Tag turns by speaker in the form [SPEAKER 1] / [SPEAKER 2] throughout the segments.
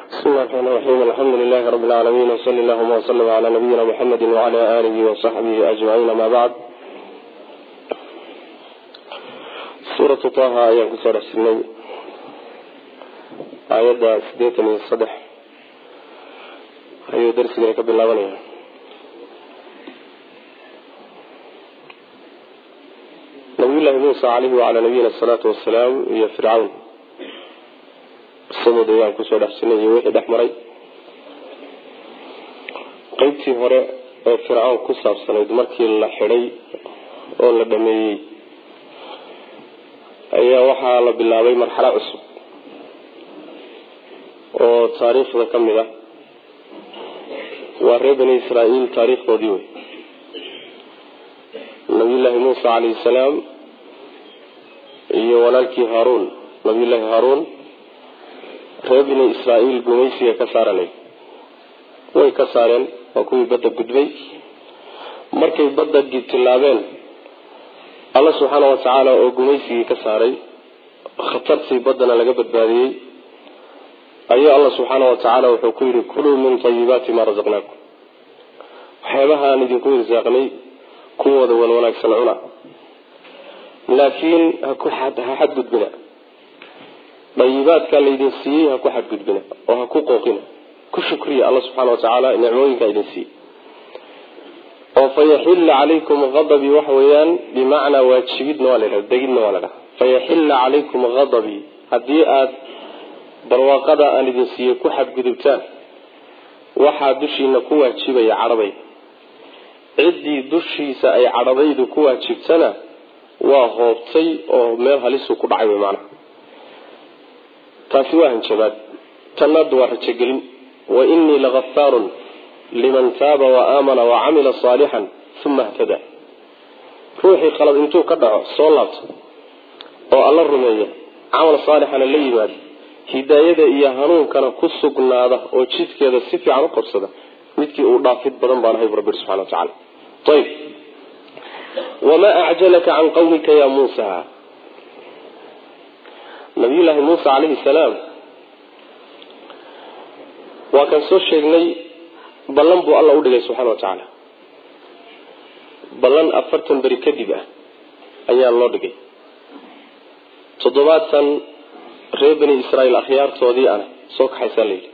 [SPEAKER 1] bismi llahi raxmaan raxiim alxamdu lilahi rabbi lcaalamiin wsali allahuma wslm cala nabiyina muxamedi wcala alihi wasaxbihi ajmaciin ama bacd suuratu taha ayaan kusoo dhex jirnay aayadda sideetan iyo saddex ayuu darsigani ka bilaabanaya nabiyullahi muusa caleyhi wacalaa nabiyina asalaatu wasalaam iyo fircawn qisadooda ayaan kusoo dhex jirnay iyo wixii dhex maray qeybtii hore ee fircawn ku saabsanayd markii la xidhay oo la dhameeyey ayaa waxaa la bilaabay marxalo cusub oo taariikhda ka mid ah waa reer bani israa'iil taariikhdoodii wey nabiyullaahi muusa calayhi salaam iyo walaalkii haaruun nabiyullaahi haaruun reer bani israa'iil gumaysiga ka saaranay way ka saareen waa kuwii badda gudbay markay badda tilaabeen alla subxaana wa tacaala oo gumaysigii ka saaray khatartii baddana laga badbaadiyey ayuu alla subxaana wa tacaala wuxuu ku yidhi kuluu min tayibaati maa rasaqnaakum waxyaabaha aan idinku irsaaqnay kuwooda wan wanaagsan cuna laakiin haku ha xadgudbina dayibaadkaa laydin siiyey ha ku xadgudbina oo ha ku qooqina ku shukriya alla subxaana wa tacaala nicmooyinkaa idin siiyey oo fayaxilla calaykum adabii waxa weeyaan bimacnaa waajibidna waa la ydhaha degidna waa la dhaha fayaxilla calaykum hadabii haddii aada barwaaqada aan idin siiyey ku xadgudubtaan waxaa dushiina ku waajibaya cadhaday ciddii dushiisa ay cadhadaydu ku waajibtana waa hoobtay oo meel halisuu ku dhacay wy maanaha taasi waa hanjabaad tannaadu waa rajogelin wa inii lagafaarun liman taaba wa aamana wa camila saalixan uma htada ruuxii khalad intuu ka dhaco soo laabto oo alla rumeeya camal saalixana la yimaado hidaayada iyo hanuunkana ku sugnaada oo jidkeeda si fiican u qabsada midkii uu dhaafid badan baan ahay bu rabbi subxana wa tacala ayb wamaa acjalaka can qawmika ya muusa nabiyullaahi muusa calayhi salaam waa kan soo sheegnay ballan buu alla udhigay subxana wa tacaala ballan afartan beri kadib ah ayaa loo dhigay toddobaatan reer bani israa'iil akhyaartoodii ana soo kaxaysaa layidhi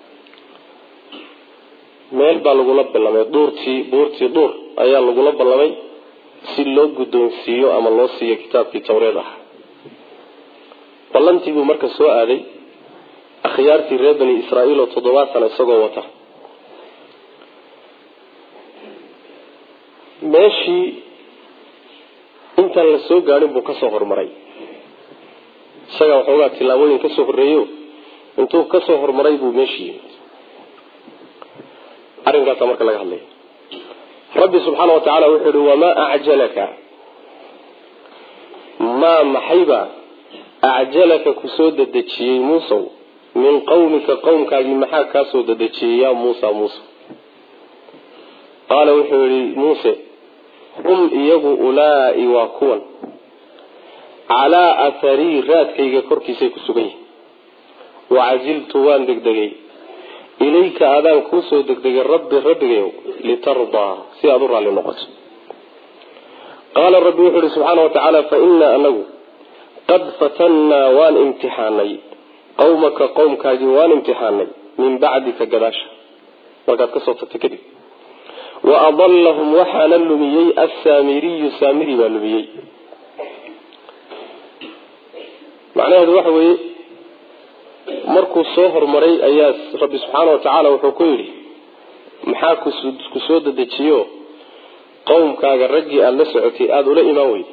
[SPEAKER 1] meel baa lagula ballamay duurtii buurtii duur ayaa lagula ballamay si loo guddoonsiiyo ama loo siiyo kitaabkii tawreed ah ballantii buu marka soo aaday akhyaartii reer bani israa'iil oo toddobaatan isagoo wata meeshii intaan la soo gaadhin buu kasoo horumaray isagaa waxoogaa tillaabooyin kasoo horreeyo intuu kasoo horumaray buu meeshii yimid arrinkaasa marka laga hadlaya rabbi subxaana wa tacaala wuxuu yihi wamaa acjalaka maa maxayba acjalaka kusoo dedejiyey muusow min qawmika qowmkaagii maxaa kaasoo dedejiyey yaa muusa muuse qaala wuxuu yihi muuse hum iyagu ulaa'i waa kuwan calaa atharii raadkayga korkiisay ku sugan yihin wacajiltu waan degdegay ilayka adaan kuusoo degdegay rabbi rabbigayow litardaa si aada u raalli noqoto qaala rabbi wuxuu ihi subxaana wa tacaala fa innaa anagu qad fatannaa waan imtixaanay qawmaka qowmkaagii waan imtixaanay min bacdika gadaasha markaad kasoo tagtay kadib wa adallahum waxaana lumiyey assaamiriyu saamiri baa lumiyey macnaheedu waxa weeye markuu soo horumaray ayaa rabbi subxaana wa tacaala wuxuu ku yidhi maxaa ku soo dedejiyo qowmkaaga raggii aada la socotay aada ula imaan weyday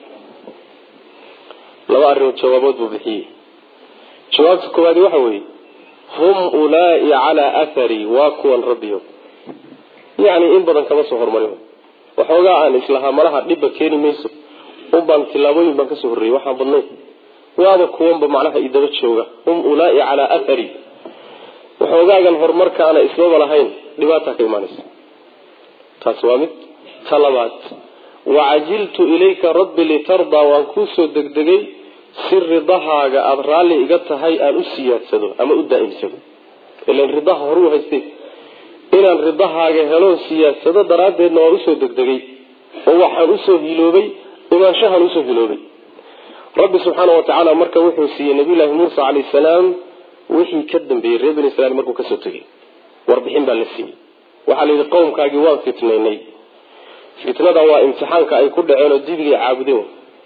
[SPEAKER 1] laba arrimood jawaabood buu bixiyey jawaabta koowaadi waxa weeye hum ulaa'i calaa athari waa kuwan rabbiyo yacni in badan kama soo horumarin waxoogaa aan islahaa malaha dhibba keeni mayso unbaan tillaabooyin baan kasoo horreeyey waxaan badnayn waaba kuwanba macnaha idaba jooga hum ulaa'i calaa athari waxoogaagan horumarkaana ismaba lahayn dhibaataa ka imaanaysa taasi waa mid ta labaad wacajiltu ilayka rabbi litardaa waan kuusoo degdegay si ridahaaga aada raalli iga tahay aan u siyaadsado ama u daa'imsado ilan ridaha horuu haystay inaan ridahaaga helo siyaasado daraaddeedna waan usoo degdegay oo waxaan usoo hiloobay imaanshahaan usoo hiloobay rabbi subxaana wa tacaala marka wuxuu siiyey nabiyullaahi muusa calayhi salaam wixii ka dambeeyey reer bani israiil markuu kasoo tegay warbixin baa la siiyey waxaa la yidhi qowmkaagii waan fitnaynay fitnada waa imtixaanka ay ku dhaceen oo dibigay caabudeen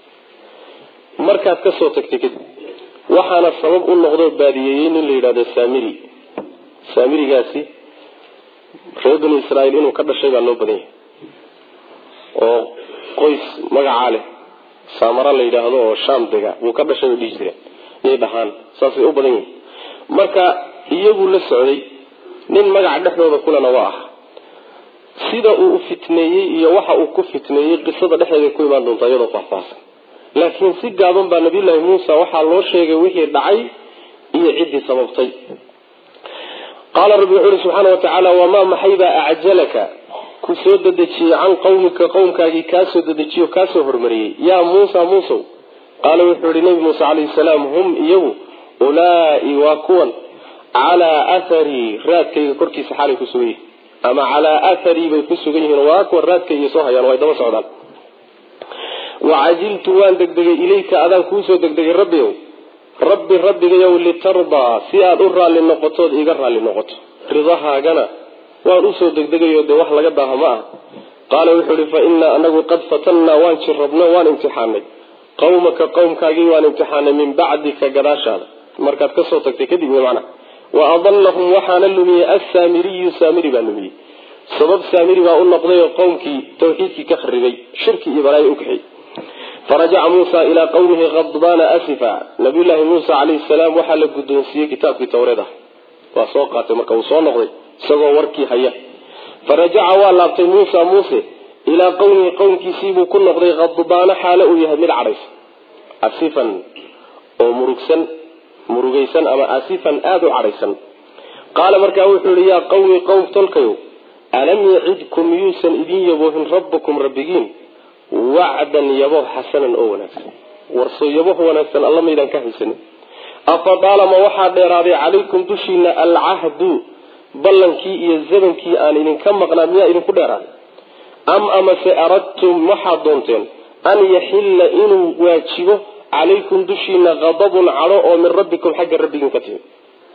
[SPEAKER 1] markaad kasoo tagtay kadib waxaana sabab u noqdoo baadiyeeyey nin la yidhahdo saamiri saamirigaasi reer bani israiil inuu ka dhashay baa loo badan yahay oo qoys magacaa leh saamara la yidhaahdo oo shaam dega wuu ka dhashay bay dhihi jireen yay dhahaan saasay u badan yihin marka iyaguu la socday nin magaca dhexdooda kulena waa ah sida uu u fitneeyey iyo waxa uu ku fitneeyey qisada dhexdeeda ku imaan doonta iyadoo faahfaahsan laakiin si gaaban baa nabiyullaahi muusa waxaa loo sheegay wixii dhacay iyo ciddii sababtay qaala rabbi wuxuu ihi subxaana watacaala wamaa maxaybaa acjalaka ku soo dedejiyey can qawmika qowmkaagii kaasoo dedejiyo kaasoo hormariyey yaa muusa muusow qaala wuxuu yihi nabi muuse calayhi salaam hum iyagu ulaai waa kuwan calaa atharii raadkayga korkiisa xaalay ku sugan yihin ama calaa atharii bay ku sugan yihiin waa kuwan raadkayga soo hayaan way daba socdaan wacajiltu waan degdegay ilayka adaan kuusoo degdegay rabbiow rabbi rabbigayow litardaa si aada u raalli noqotood iiga raalli noqoto ridahaagana waan usoo degdegayo dee wax laga daaha ma ah qaala wuxuu ihi fa innaa anagu qad fatannaa waan jirrabno waan imtixaanay qawmaka qowmkaagii waan imtixaanay min bacdika gadaashaada markaad kasoo tagtay kadib macna wa adallahum waxaana lumiyey assaamiriyu saamiri baa lumiyey sabab saamiri baa u noqday oo qowmkii tawxiidkii ka kharibay shirki iyo balaayo ukaxey farajaca muusa ilaa qawmihi khadbaana asifa nabiyullaahi muusa calayhi salaam waxaa la guddoonsiiyey kitaabkii tawreed ah waa soo qaatay marka uu soo noqday isagoo warkii haya farajaca waa laabtay muusa muuse ilaa qowmihi qowmkiisiibuu ku noqday khadbaana xaalo uu yahay mid cadhaysa asifan oo murugsan murugaysan ama asifan aada u cadhaysan qaala markaa wuxuu yihi yaa qawmi qowm tolkayow alam yacidkum miyuusan idin yaboohin rabbukum rabbigiin wacdan yaboh xasanan oo wanaagsan warsoo yaboh wanaagsan alla maydaan ka haysanin afa daalama waxaa dheeraaday calaykum dushiina alcahdu ballankii iyo zamankii aan idinka maqnaa miyaa idinku dheeraaday am amase aradtum waxaad doonteen an yaxilla inuu waajibo calaykum dushiina qadabun cadho oo min rabbikum xagga rabbigiin ka timi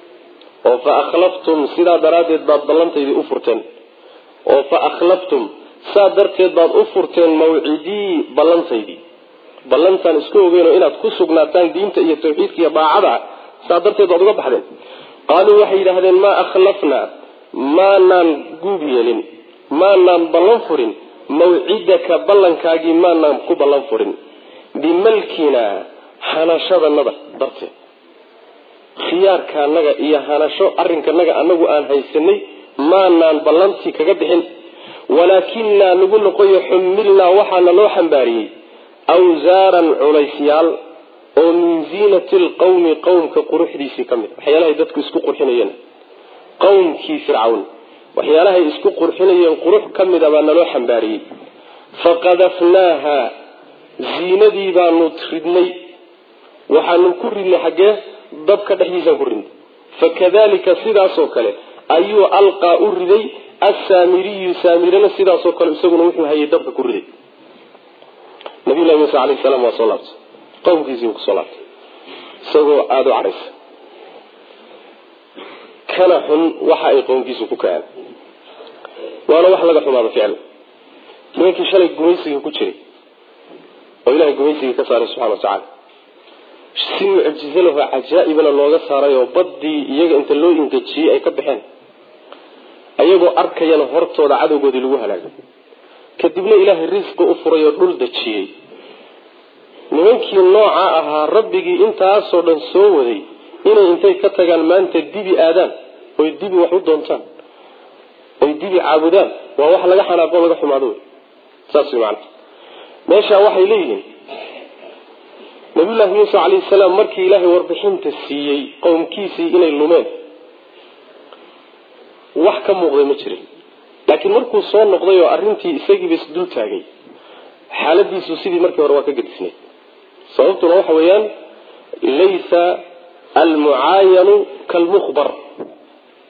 [SPEAKER 1] oo fa akhlaftum sidaa daraaddeed baad ballantaydii u furteen oo fa akhlaftum saa darteed baad u furteen mawcidii ballantaydii ballantaan isku ogeynoo inaad ku sugnaataan diinta iyo tawxiidka iyo daacada saa darteed baad uga baxdeen qaaluu waxay yidhaahdeen maa akhlafnaa maanaan guub yeelin maanaan ballan furin mawcidaka ballankaagii maanaan ku ballan furin bimalkina hanashadanada darteed khiyaarkaanaga iyo hanasho arrinkanaga anagu aan haysanay maanaan ballantii kaga bixin walaakinaa nagu noqoyo xumilnaa waxaana loo xambaariyey awsaaran culaysyaal oo min ziinati lqawmi qowmka quruxdiisii ka mid a waxyaalahay dadku isku qurxinayeen qowmkii fircawn waxyaalahay isku qurxinayeen qurux ka mida baa naloo xambaariyey faqadafnaaha ziinadii baanu ridnay waxaanu ku ridnay xaggee dabka dhexdiisaan ku ridnay fakadalika sidaasoo kale ayuu alqaa u riday assaamiriyu saamirana sidaasoo kale isaguna wuxuu hayay dabka ku riday nabiyullahi muuse alayhi salaam waa soo laabtay qowmkiisii buu kusoo laabtay isagoo aada u cadhaysa kana xun waxa ay qowmkiisu ku kaceen waana wax laga xumaado ficil nimankii shalay gumaysigii ku jiray oo ilahay gumaysigii ka saaray subxana wa tacaala si mucjizo laho cajaa'ibana looga saaray oo baddii iyaga inta loo ingejiyey ay ka baxeen ayagoo arkayana hortooda cadowgoodii lagu halaagay kadibna ilaahay risqi u furay oo dhul dejiyey nimankii noocaa ahaa rabbigii intaasoo dhan soo waday inay intay ka tagaan maanta dibi aadaan oy dibi wax u doontaan oy dibi caabudaan waa wax laga xanaaqo laga xumaado wey saas way macana meeshaa waxay leeyihiin nabiyullaahi muuse calayhi salaam markii ilaahay warbixinta siiyey qowmkiisii inay lumeen wax ka muuqday ma jirin laakiin markuu soo noqday oo arrintii isagiiba isdul taagay xaaladiisu sidii markii hore waa ka gedisnayd sababtuna waxa weeyaan laysa almucaayanu kalmukhbar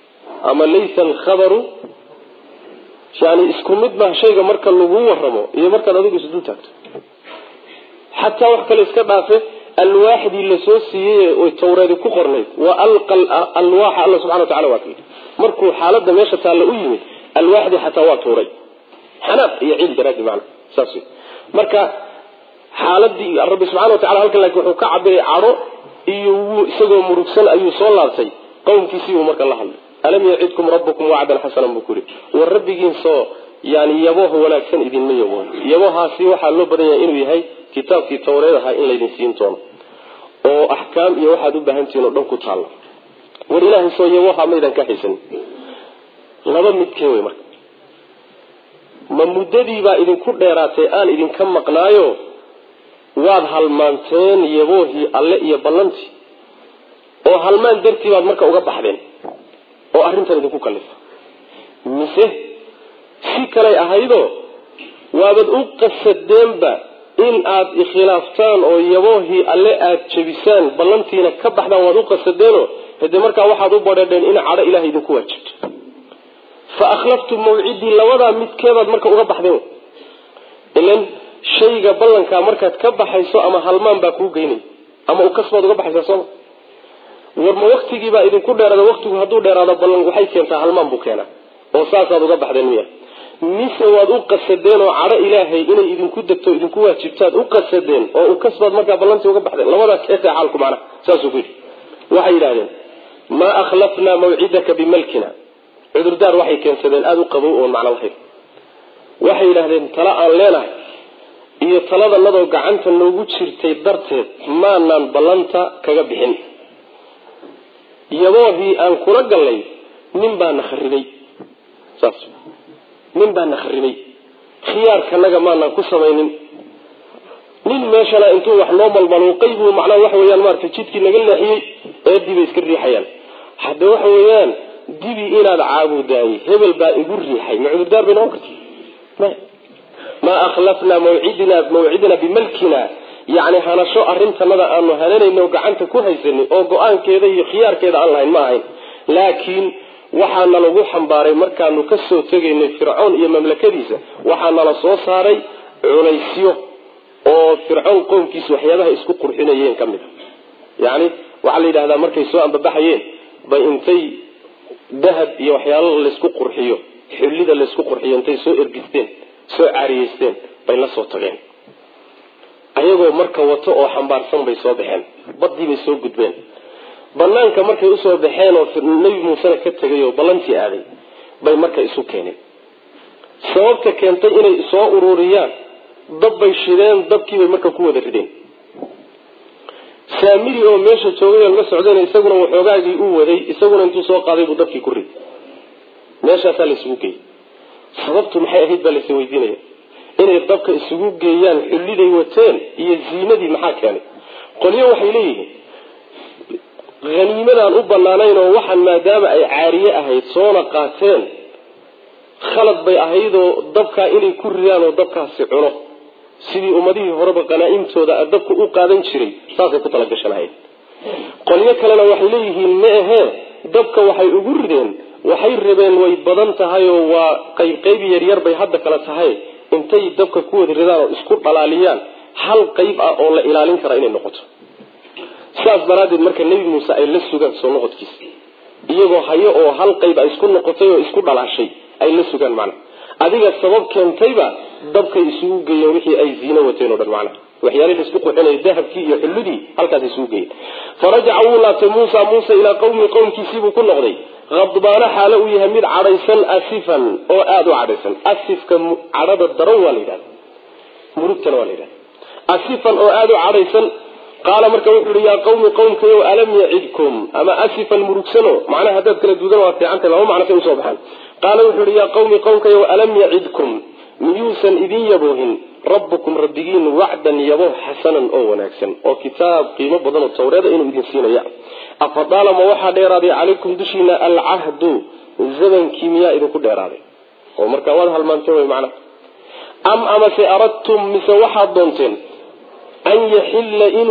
[SPEAKER 1] ama laysa alkhabaru yani isku mid maha shayga marka lagu waramo iyo markaad adigu isdul taagto xataa wax kale iska dhaafe alwaaxdii lasoo siiyey oy tawreedi ku qornayd wa alqa alwaaxa alla subxana wa tacala waa ka yidhi markuu xaalada meesha taalla u yimid alwaaxdii xataa waa tuuray xanaaq iyo ciil daraadi macna saas wey marka xaaladii rabbi subxana wa tacala halkan laakiin wuxuu ka cabiray cadho iyo wuu isagoo murugsan ayuu soo laabtay qowmkiisii buu marka la hadlay alam yacidkum rabbukum wacdan xasanan buu ku yidhi war rabbigiinsoo yani yaboha wanaagsan idinma yaboon yabohaasi waxaa loo badan yahay inuu yahay kitaabkii tawreed ahaa in laydin siin doono oo axkaam iyo waxaad u baahantihiin oo dhan ku taalla war ilaahay soo yaboha maydan ka haysan laba midkee wey marka ma muddadiibaa idinku dheeraatay aan idinka maqnaayo waad halmaanteen yaboohii alle iyo ballantii oo halmaan dartii baad marka uga baxdeen oo arrintan idinku kalifa mise si kalay ahaydoo waabad u qasadeenba in aad ikhilaaftaan oo yaboohii alle aad jebisaan ballantiina ka baxdaan waad u qasadeenoo hade markaa waxaad u badheedheen in cadho ilahay idinku waajibto fa akhlaftum mawcidii labadaa midkeebaad marka uga baxdeen ilan shayga ballankaa markaad ka baxayso ama halmaan baa kuu geynay ama ukasbaad uga baxaysaa sooma war ma waktigiibaa idinku dheeraada waktigu hadduu dheeraado ballan waxay keentaa halmaan buu keenaa oo saasaad uga baxdeen miya mise waad u qasadeen oo cadho ilaahay inay idinku degto idinku waajibtaad u qasadeen oo ukasbaad markaa ballantii uga baxdeen labadaas keeta xaalku macnaha saasuu ku yidhi waxay yidhahdeen maa akhlafnaa mawcidaka bimalkina cudurdaar waxay keensadeen aada u qabow oon macno lahayn waxay yidhahdeen tala aan leenahay iyo taladanadoo gacanta noogu jirtay darteed maanaan ballanta kaga bixin yaboohii aan kula gallay nin baana kharibay saas nin baana kharibay khiyaarkanaga maanaan ku samaynin nin meeshana intuu wax noo malmaluuqay buu macnaha waxa weyaan maarata jidkii naga leexiyey eedii bay iska riixayaan hadde waxa weeyaan dibi inaad caabudaayey hebel baa igu riixay ma cudurdaar bay noqon karta maa akhlafnaa mawcidina mawcidina bimalkina yani hanasho arrintanada aanu hananayno gacanta ku haysanay oo go-aankeeda iyo khiyaarkeeda aan lahayn ma ahayn laakiin waxaana lagu xambaaray markaanu kasoo tegaynay fircoon iyo mamlakadiisa waxaanala soo saaray culaysyo oo fircoon qoomkiisa waxyaabaha isku qurxinayeen ka mid a yani waxaa la yidhahdaa markay soo ambabaxayeen bay intay dahab iyo waxyaalo laysku qurxiyo xullida laysku qurxiyo intay soo ergisteen soo caariyeysteen bay la soo tageen ayagoo marka wato oo xambaarsan bay soo baxeen badii bay soo gudbeen banaanka markay usoo baxeen oo nebi muusena ka tegay oo ballantii aaday bay marka isu keeneen sababta keentay inay soo ururiyaan dab bay shideen dabkiibay marka ku wada rideen saamiri oo meesha joogay la socdayna isaguna waxoogaagii u waday isaguna intuu soo qaaday buu dabkii ku riday meeshaasaa laysugu geeyey sababtu maxay ahayd baa laysa weydiinaya inay dabka isugu geeyaan xulliday wateen iyo ziinadii maxaa keenay qolyo waxay leeyihiin haniimadaan u banaanayn oo waxaan maadaama ay caariye ahayd soona qaateen khalad bay ahaydoo dabkaa inay ku ridaan oo dabkaasi cuno sidii ummadihii horeba qanaa-imtooda dabka u qaadan jiray saasay ku talagashanahayd qolyo kalena waxay leeyihiin ma ahee dabka waxay ugu rideen waxay rabeen way badan tahay oo waa qayb qayb yaryar bay hadda kale tahay intay dabka ku wada ridaan oo isku dhalaaliyaan hal qayb ah oo la ilaalin karaa inay noqoto sidaas daraaddeed marka nebi muuse ay la sugaan soo noqodkiisa iyagoo hayo oo hal qayb ay isku noqotay oo isku dhalaashay ay la sugaan macna adiga sabab keentayba dabkay isugu geeyeen wixii ay ziino wateen o dhan macnaha waxyaalihii isku quxinaya dahabkii iyo xulludii halkaas isugu geeyeen farajaca wuu laabtay muusa muuse ilaa qawmi qowmkiisiibuu ku noqday khadbaano xaalo uu yahay mid cadhaysan asifan oo aada u cadhaysan asifka cadhada daran waa la yidhahda murugtana waa la yidhahda asifan oo aada u cadhaysan qaala marka wuxuu yihi yaa qawmi qowmkayo alam yacidkum ama asifan murugsano macnaha haddaad kala duudan waa fiicantahy laba macno say usoo baxaan qaala wuxuu yihi yaa qawmi qowmkayo alam yacidkum miyuusan idin yaboohin rabbukum rabbigiin wacdan yabo xasanan oo wanaagsan oo kitaab qiimo badan oo tawreeda inuu idin siinaya afadaalama waxaa dheeraaday calaykum dushiina alcahdu zamankii miyaa idinku dheeraaday oo markaa waad halmaanteen wy macnaha am amase aradtum mise waxaad doonteen an yaxilla inuu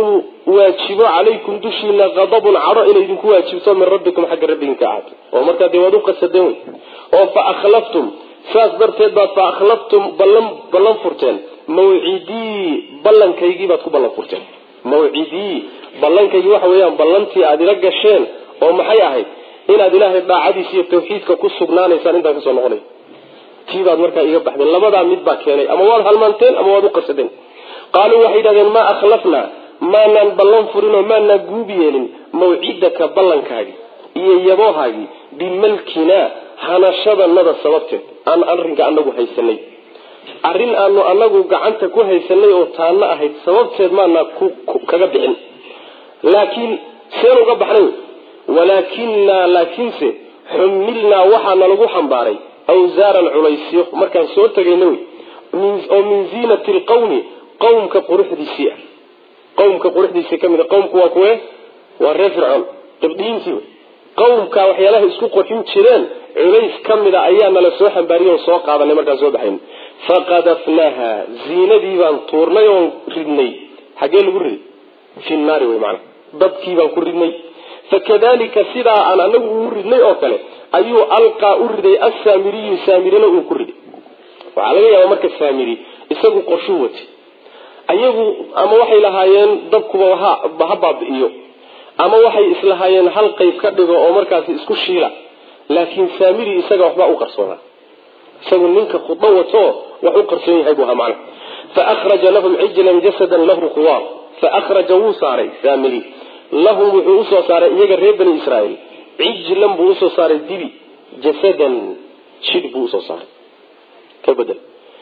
[SPEAKER 1] waajibo calaykum dushiina qadabun cadho inay idinku waajibto min rabbikum xagga rabbigin ahaato oo markaa dee waad u qasadeen wey oo fa akhlaftum saas darteed baad fa akhlaftum ballan ballan furteen mawcidii ballankaygii baad ku ballan furteen mawcidii ballankaygii waxa weeyaan ballantii aada ila gasheen oo maxay ahayd inaad ilaahay daacadiisa iyo tawxiidka ku sugnaanaysaan intaan kasoo noqonay tii baad markaa iga baxdeen labadaa mid baa keenay ama waad halmaanteen ama waad u qasadeen qaaluu waxay yidhahdeen maa akhlafnaa maanaan ballan furin oo maanaan guub yeelin mawcidaka ballankaagii iyo yaboohaagii bimalkinaa hanashadanada sababteed aan arrinka anagu haysanay arrin aanu anagu gacanta ku haysanay oo taanna ahayd sababteed maanaa kaga bixin laakiin seen uga baxnay walaakinaa laakiinse xumilnaa waxaana lagu xambaaray awsaaran culaysyo markaan soo tegayna wey oo min ziinati lqawmi qawmka quruxdiisii ah qawmka quruxdiisii ka mid a qawmku waa kuwe waa reer fircoon qibdiyiintii wey qawmka waxyaalaha isku qurxin jireen culays ka mida ayaa nala soo xambaariyay oon soo qaadanay markaan soo baxayn faqadafnaaha ziinadii baan tuurnay oon ridnay xaggee lagu riday fi naari wey maanaa dabkii baan ku ridnay fakadalika sidaa aan anagu ugu ridnay oo kale ayuu alqaa u riday assaamiriyu saamirina uu ku riday waxaa laga yaaba marka saamiri isagu qorshuu watay ayagu ama waxay lahaayeen dabkuba ha baabi'iyo ama waxay islahaayeen hal qayb ka dhigo oo markaasi isku shiila laakiin saamiri isaga waxbaa u qarsoonaa isagu ninka khudo wato wax u qarsoon yahay buu ahaa macna faahraja lahum cijlan jasadan lahu quwaar faahraja wuu saaray saamiri lahum wuxuu usoo saaray iyaga reer bani israa'iil cijlan buu usoo saaray dibi jasadan jidh buu usoo saaray ka bedel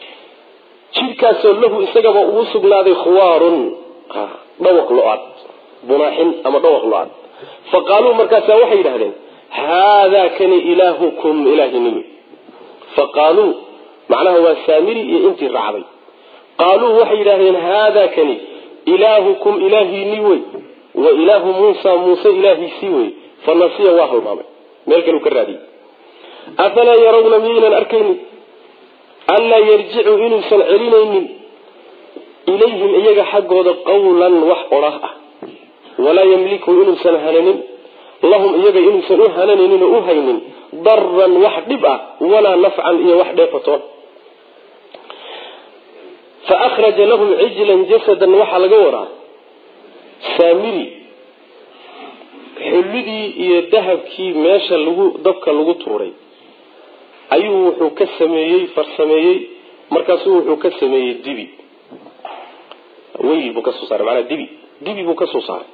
[SPEAKER 1] jidhkaasoo lahu isagaba ugu sugnaaday khuwaarun dhawaq lo-aad bunaaxin ama dhawaq lo-aad fa qaaluu markaasaa waxay yidhahdeen haadaa kani ilaahukum ilaahinimi fa qaaluu macnaha waa saamiri iyo intii raacday qaaluu waxay yidhahdeen haadaa kani ilaahukum ilaahiini wey wa ilaahu muusa muuse ilaahiisii wey fa nasiya waa halmaamay meel kaleu ka raadiyey afalaa yarawna miyaynan arkaynin anlaa yarjicu inuusan celinaynin ilayhim iyaga xaggooda qawlan wax odhah ah walaa yamliku inuusan hananin lahum iyaga inuusan u hananaynin oo u haynin daran wax dhib ah walaa nafcan iyo wax dheefatoon fa akhraja lahum cijlan jasadan waxaa laga wadaa saamiri xullidii iyo dahabkii meesha lagu dabka lagu tuuray ayuu wuxuu ka sameeyey farsameeyey markaasuu wuxuu ka sameeyey dibi weyl buu kasoo saaray maanaa dibi dibi buu kasoo saaray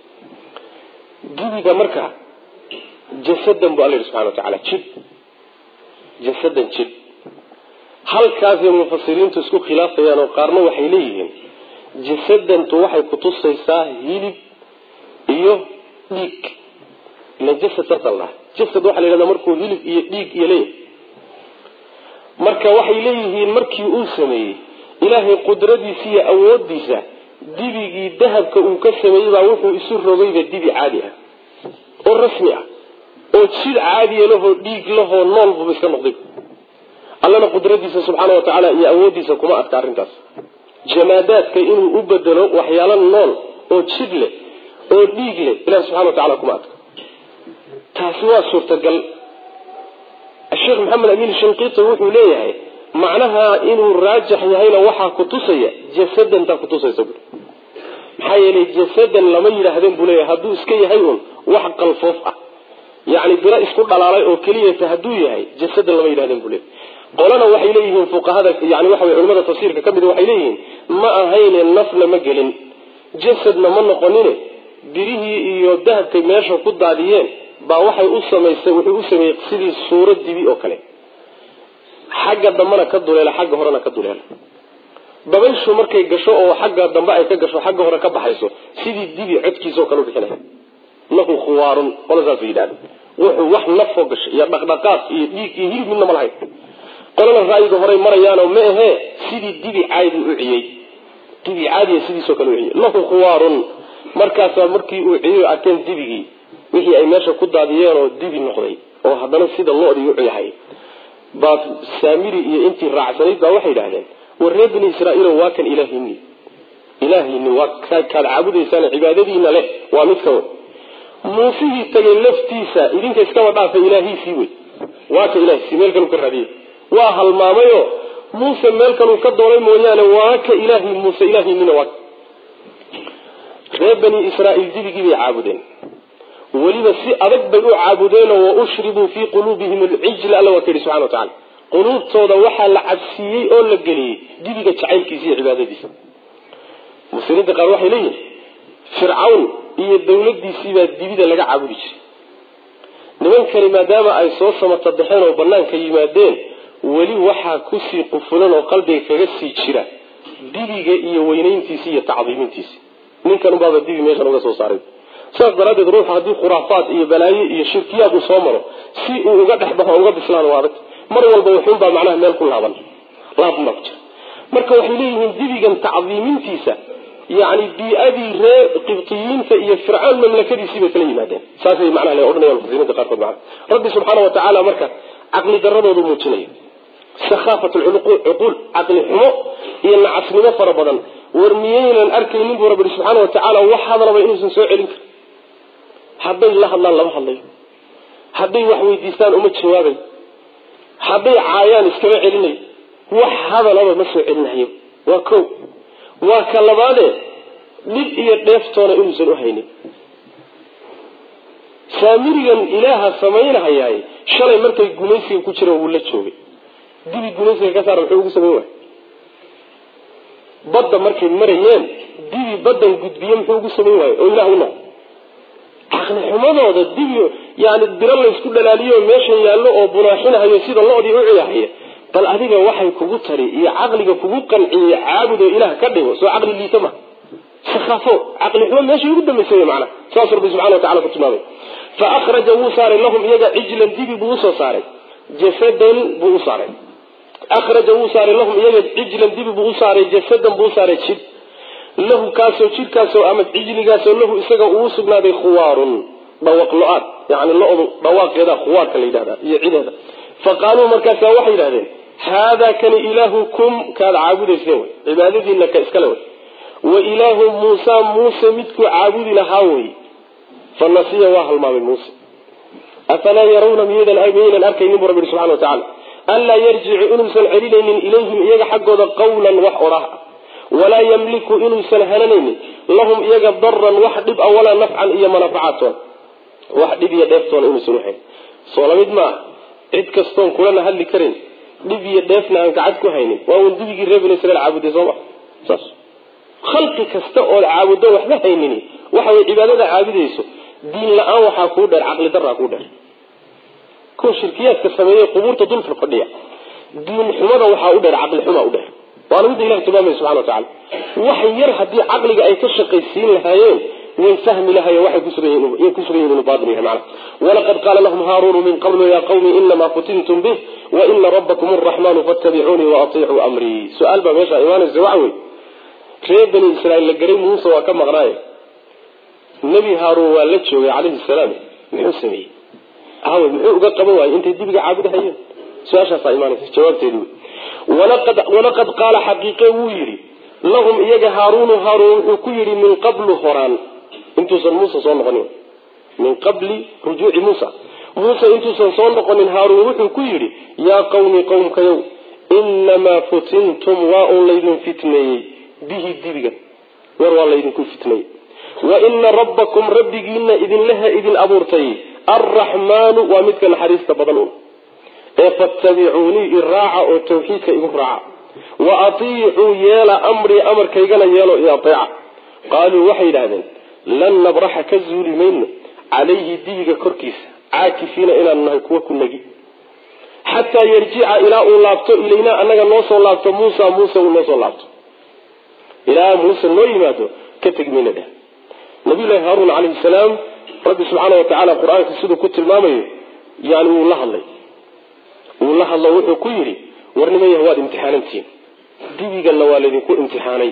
[SPEAKER 1] dibiga marka jasadan bu alla yihi subxana wa tacaala jid jasadan jid halkaasay mufasiriintu isku khilaafayaan oo qaarna waxay leeyihiin jasadantu waxay kutusaysaa hilib iyo dhiig ila jasad saasa la jasad waxaa la yhahdaa markuu hilib iyo dhiig iyo leeyahay marka waxay leeyihiin markii uu sameeyey ilaahay qudradiisa iyo awoodiisa dibigii dahabka uu ka sameeyey baa wuxuu isu rogayba dibi caadi ah oo rasmi ah oo jid caadiya lahoo dhiig lahoo nool buba iska noqday allana qudradiisa subxaana wa tacaala iyo awoodiisa kuma adka arrintaas jamaadaadka inuu u bedelo waxyaalo nool oo jid leh oo dhiig leh ilahi subxana wa tacala kuma adka taasi waa suurtagal sheekh maxamed amiin shinqiti wuxuu leeyahay macnaha inuu raajix yahayna waxaa kutusaya jasadantaa kutusaysa bu maxaa yeelay jasadan lama yidhaahdeen buu leeyahay hadduu iska yahay un wax qalfoof ah yacni biro isku dhalaalay oo keliyata hadduu yahay jasadan lama yidhahdeen buu leeyahay qolana waxay leeyihiin fuqahada yani waxa wey culimada tafsiirka ka mid waxay leeyihiin ma ahayne nafna ma gelin jasadna ma noqonine birihii iyo dahabkay meesha ku daadiyeen baa waxay u samaysay wuxuu u sameeyey sidii suuro dibi oo kale xagga dambena ka duleela xagga horena ka duleela dabayshu markay gasho oo xagga dambe ay ka gasho xagga hore ka baxayso sidii dibi codkiisaoo kale ubixinaya lahu khuwaarun qola saas yidhahda wuxuu wax nafoo gashay iyo dhaqdhaqaaq iyo dhiig iyo hilib midna ma lahayn qolana ra'yiga horey marayaanoo ma ahee sidii dibi caadi u ciyey dibi caadiya sidiisoo kale u ciyey lahu khuwaarun markaasaa markii uu ciyey arkeen dibigii wixii ay meesha ku daadiyeen oo dibi noqday oo haddana sida lo-dii u yahay baa saamiri iyo intii raacsanayd baa waxay yidhahdeen war reer bani israaiilo waa kan ilaahini ilaahayni waa kaad caabudaysaan cibaadadiina leh waa mid ka wey muusihii tagay laftiisa idinka iskaba dhaafa ilaahiisii wey waa ka ilaahisi meel kaluu ka raadiyey waa halmaamayo muuse meel kaluu ka doonay mooyaane waa ka ilaahi muuse ilaahiinina waa reer bani israaiil dibigii bay caabudeen weliba si adag bay u caabudeenoo wa ushribuu fii quluubihim alcijla alla waa ka yihi subxana wa tacala quluubtooda waxaa la cabsiiyey oo la geliyey dibiga jacaylkiisa iyo cibaadadiisa muslimiinta qaar waxay leeyihin fircawn iyo dawladiisiibaa dibida laga caabudi jiray nimankani maadaama ay soo samata baxeen oo banaanka yimaadeen weli waxaa kusii qufulan oo qalbiga kaga sii jira dibiga iyo weynayntiisi iyo tacdiimintiisi ninkan unbaaba dibi meeshan uga soo saaray sidaas daraadeed ruuxa haddii khuraafaad iyo balaayo iyo shirkiyaad uu soo maro si uu uga dhex baxo uga bislaan waa adag mar walba wuxuunbaa macnaha meel ku laaban laabunbaa ku jira marka waxay leeyihiin dibigan tacdiimintiisa yani bii-adii reer qibtiyiinta iyo fircoon mamlakadiisii bay kala yimaadeen saasay macnaha le odhanayaan mufasiriinta qaarkood macana rabbi subxaana wa tacaala marka caqli daradoodu muujinaya sakhaafat cuquul caqli xumo iyo nacasnimo fara badan war miyaynan arkaynin buu rabbi subxaana wa tacaala wax hadalaba inuusan soo celin karin hadday la hadlaan lama hadlayo hadday wax weydiistaan uma jawaabay hadday caayaan iskama celinayo wax hadalaba ma soo celinayo waa ko waa ka labaade dhib iyo dheeftoona inuusan uhaynin saamirigan ilaaha samaynahayaay shalay markay gumaysiga ku jireen wuu la joogay dibi gumaysiga ka saara muxuu ugu samayn waay badda markay marayeen dibi baddan gudbiye muxuu ugu samayn waayo oo ilaah u noqo caqli xumadooda dibi yani biro laysku dhalaaliyo meeshan yaallo oo bunaaxinahayo sida lo-dii u ciyaahaya bal adiga waxay kugu tari iyo caqliga kugu qanciyey caabud oo ilaah ka dhigo soo caqli liita ma sakhaafo caqli xumo meeshay ugu dambaysay macana saas rabbi subxana wa tacala ku tilmaamay fa akhraja wuu saaray lahum iyaga cijlan dibi buu usoo saaray jasadan buu u saaray akhraja wuu saaray lahum iyaga cijlan dibi buu u saaray jasadan buu u saaray jid lahu kaasoo jidhkaasoo ama cijligaasoo lahu isaga uu sugnaaday khuwaarun dhawaq lo-aad yani lo-du dhawaaqeeda khuwaarka la yidhahda iyo cideeda fa qaaluu markaasa waxay yidhahdeen haadaa kani ilaahukum kaad caabudayseen wey cibaadadiina ka iskale wey wa ilaahu muusa muuse midkuu caabudi lahaa wey fa nasiya waa halmaamay muuse afalaa yarawna miyaynan miyaynan arkaynin bu rabbi subxana wa tacala anlaa yarjicu inuusan celinaynin ilayhim iyaga xaggooda qawlan wax odhah walaa yamliku inuusan hananaynin lahum iyaga daran wax dhib a walaa nafcan iyo manafacatoon wax dhib iyo dheeftoona inuusan uhayn soo lamid maaha cid kastoon kulana hadli karin dhib iyo dheefna aan gacad ku haynin waa un dibigii reer bani israiil caabuday sooma saas khalqi kasta ood caabuddo waxba haynin waxa way cibaadada caabudayso diin la-aan waxaa kuu dheer caqli daraa kuu dheer kuwa shirkiyaadka sameeyey qubuurta dul fadhiya diin xumada waxaa u dheer caqli xumaa u dheer waana midda ilahi tilmaamaya subxana wa tacala wax yar haddii caqliga ay ka shaqaysiin lahaayeen way fahmi lahayen waxay kusugan yihin inuu baatil yahay macana walaqad qaala lahum haaruunu min qablu ya qawmi inamaa futintum bih wa ina rabbakum araxmanu fattabicuunii waatiicuu amrii su-aal baa meeshaa imaanaysa waxa wey reer bani israiil la garay muuse waa ka maqnaaye nebi haaruun waa la joogay calayhi salaam muxuu sameeyey awe muxuu uga qaban waayey intay dibiga caabudahayeen su-aashaasaa imaanaysa jawaabteedi wey walaqad qaala xaqiiqe wuu yidhi lahum iyaga haaruunu haaruun wuxuu ku yidhi min qablu horaan intuusan muuse soo noqonin min qabli rujuuci muusa muuse intuusan soo noqonin haaruun wuxuu ku yidhi yaa qawmi qowmkayow inamaa futintum waa un laydin fitneeyey bihi dibigan war waa laydinku fitneeyey wa ina rabbakum rabbigiina idinlaha idin abuurtay arraxmaanu waa midka naxariista badan un ee fattabicuunii iraaca oo tawxiidka igu raaca wa atiicuu yeela amrii amarkaygana yeelo i ateeca qaaluu waxay yidhahdeen lan nabraxa ka zuuli mayno calayhi dibiga korkiisa caakifiina inaanu nahay kuwa ku negi xataa yarjica ilaa uu laabto ilaynaa annaga noo soo laabto muusa muuse uu noo soo laabto ilaa muuse noo yimaado ka tegi mayna dheh nabiyullaahi haaruun calayhi salaam rabbi subxaana wa tacaala qur-aanka siduu ku tilmaamayo yani wuu la hadlay wuu la hadlo wuxuu ku yidhi war niman yah waad imtixaanantihiin dibiganna waa laydinku imtixaanay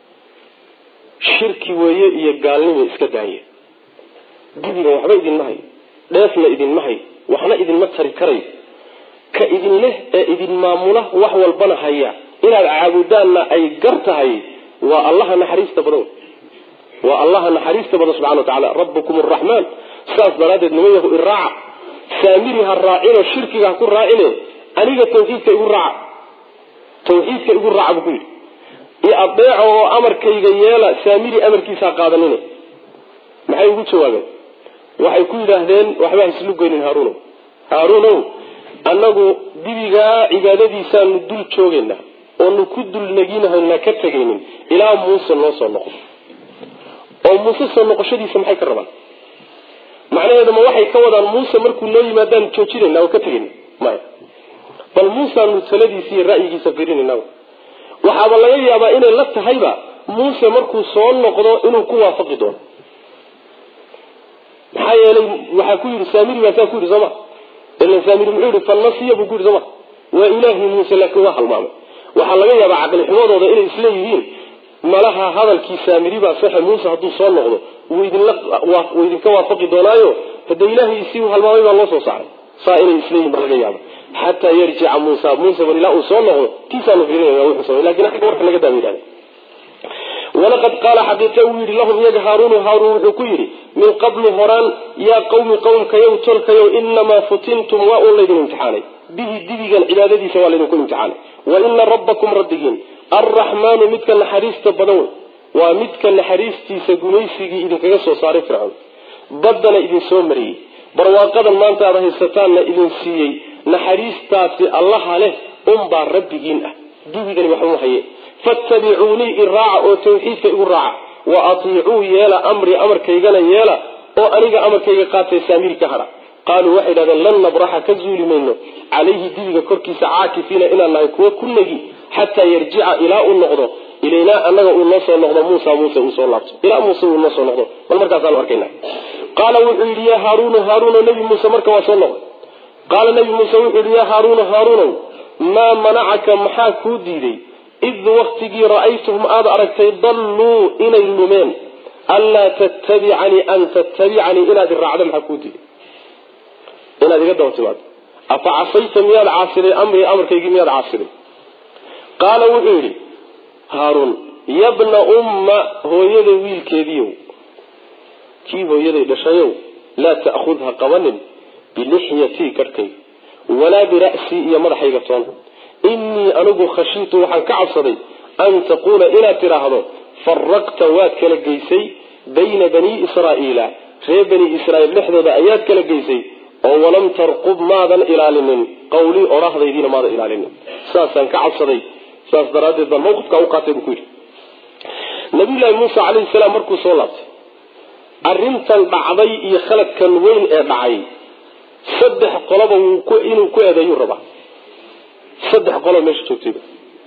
[SPEAKER 1] shirki weeye iyo gaalnima iska daaya dibigan waxba idinma hayo dheefna idinma hayo waxna idinma tari karayo ka idin leh ee idin maamula wax walbana haya inaad caabudaanna ay gar tahay waa allaha naxariista badan waa allaha naxariista badan subxana wa tacala rabbukum araxmaan saas daraaddeed niman yahu iraaca saamiri ha raacino shirkiga ha ku raacine aniga tawxiidka igu raaca tawxiidka igu raaca buu ku yidhi i adeeco oo amarkayga yeela saamiri amarkiisa ha qaadanine maxay ugu jawaabeen waxay ku yidhaahdeen waxba haislu goynin haaruunow haaruunow annagu dibigaa cibaadadiisaanu dul joogaynaa oonu ku dulnaginahana ka tegaynin ilaa muuse noo soo noqdo oo muuse soo noqoshadiisa maxay ka rabaan macnaheedu ma waxay ka wadaan muuse markuu noo yimaadaan joojinayna oo ka tegayna maya bal muuseanu taladiisa iyo ra'yigiisa fiirinayna waxaaba laga yaabaa inay la tahayba muuse markuu soo noqdo inuu ku waafaqi doono maxaa yeelay waxaa ku yidhi saamiri baa saa ku yidhi sooma ilan saamiri muxuu yihi falnasiya buu ku yidhi sooma waa ilaahi muuse laakiin waa halmaamay waxaa laga yaabaa caqli xumadooda inay isleeyihiin malaha hadalkii saamiri baa saxe muuse hadduu soo noqdo wuu idinka waafaqi doonaayo hade ilaahay isii halmaamay baa loo soo saaray saa inay isleeyihin ba laga yaaba xataa yarjica muusa muuse bal ilaa uu soo noqdo tiisaanu fiirinayna wuxuu samay lakin agga warka laga daaba yidhahda walaqad qaala xaqiiqa uu yidhi lahum iyaga haaruunu haaruun wuxuu ku yidhi min qablu horaan yaa qawmi qowmkayow tolkayow inamaa futintum waa uun laydin imtixaanay bihi dibigan cibaadadiisa waa laydinku imtixaanay wa ina rabbakum rabbigiin arraxmaanu midka naxariista badan wey waa midka naxariistiisa gumaysigii idinkaga soo saaray fircoon baddana idin soo mariyey barwaaqadan maanta aad haysataanna idin siiyey naxariistaasi allaha leh unbaa rabbigiin ah dibigani waxuma haye fattabicuunii iraaca oo tawxiidka igu raaca wa atiicuu yeela amri amarkaygana yeela oo aniga amarkayga qaatay saamiri ka hadha qaaluu waxay idhahdeen lan nabraxa ka zuuli mayno calayhi dibiga korkiisa caakifiina inaan nahay kuwo ku negi xataa yarjica ilaa uu noqdo ilaynaa annaga uu noo soo noqdo muusa muuse uu soo laabto ilaa muuse uu noo soo noqdo bal markaasaanu arkayna qaala wuxuu yidhi yaa haaruunu haaruuno nabi muuse marka waa soo noqday qaala nabi muuse wuxuu yidhi yaa haaruunu haaruunow maa manacaka maxaa kuu diiday id waktigii ra'aytuhum aada aragtay dalluu inay lumeen anlaa tattabicanii an tattabicanii inaad iraacdo maxaa kuu diiday inaad iga daba timaado afa casayta miyaad caasiday amrii amarkaygii miyaad caasiday qaala wuxuu yidhi haaruun yabna umma hooyada wiilkeediiow kii hooyaday dhashayow laa ta'khud ha qabanin bilixyatii garhkayga walaa bira'sii iyo madaxayga toon innii anigu khashiitu waxaan ka cabsaday an taquula inaad tidhaahdo faraqta waad kala geysay bayna banii israa'iila reer bani israa'iil dhexdooda ayaad kala geysay oo walam tarqub maadan ilaalinin qawlii odhahdaydiina maadan ilaalinin saasaan ka cabsaday saas daraaddeed baan mawqifkaa u qaatay buu ku yidhi nabiyullaahi muuse calayhi salaam markuu soo laabtay arrintan dhacday iyo khaladkan weyn ee dhacay saddex qoloba inuu ku eedeeyuu rabaa saddex qolo meesha joogtayba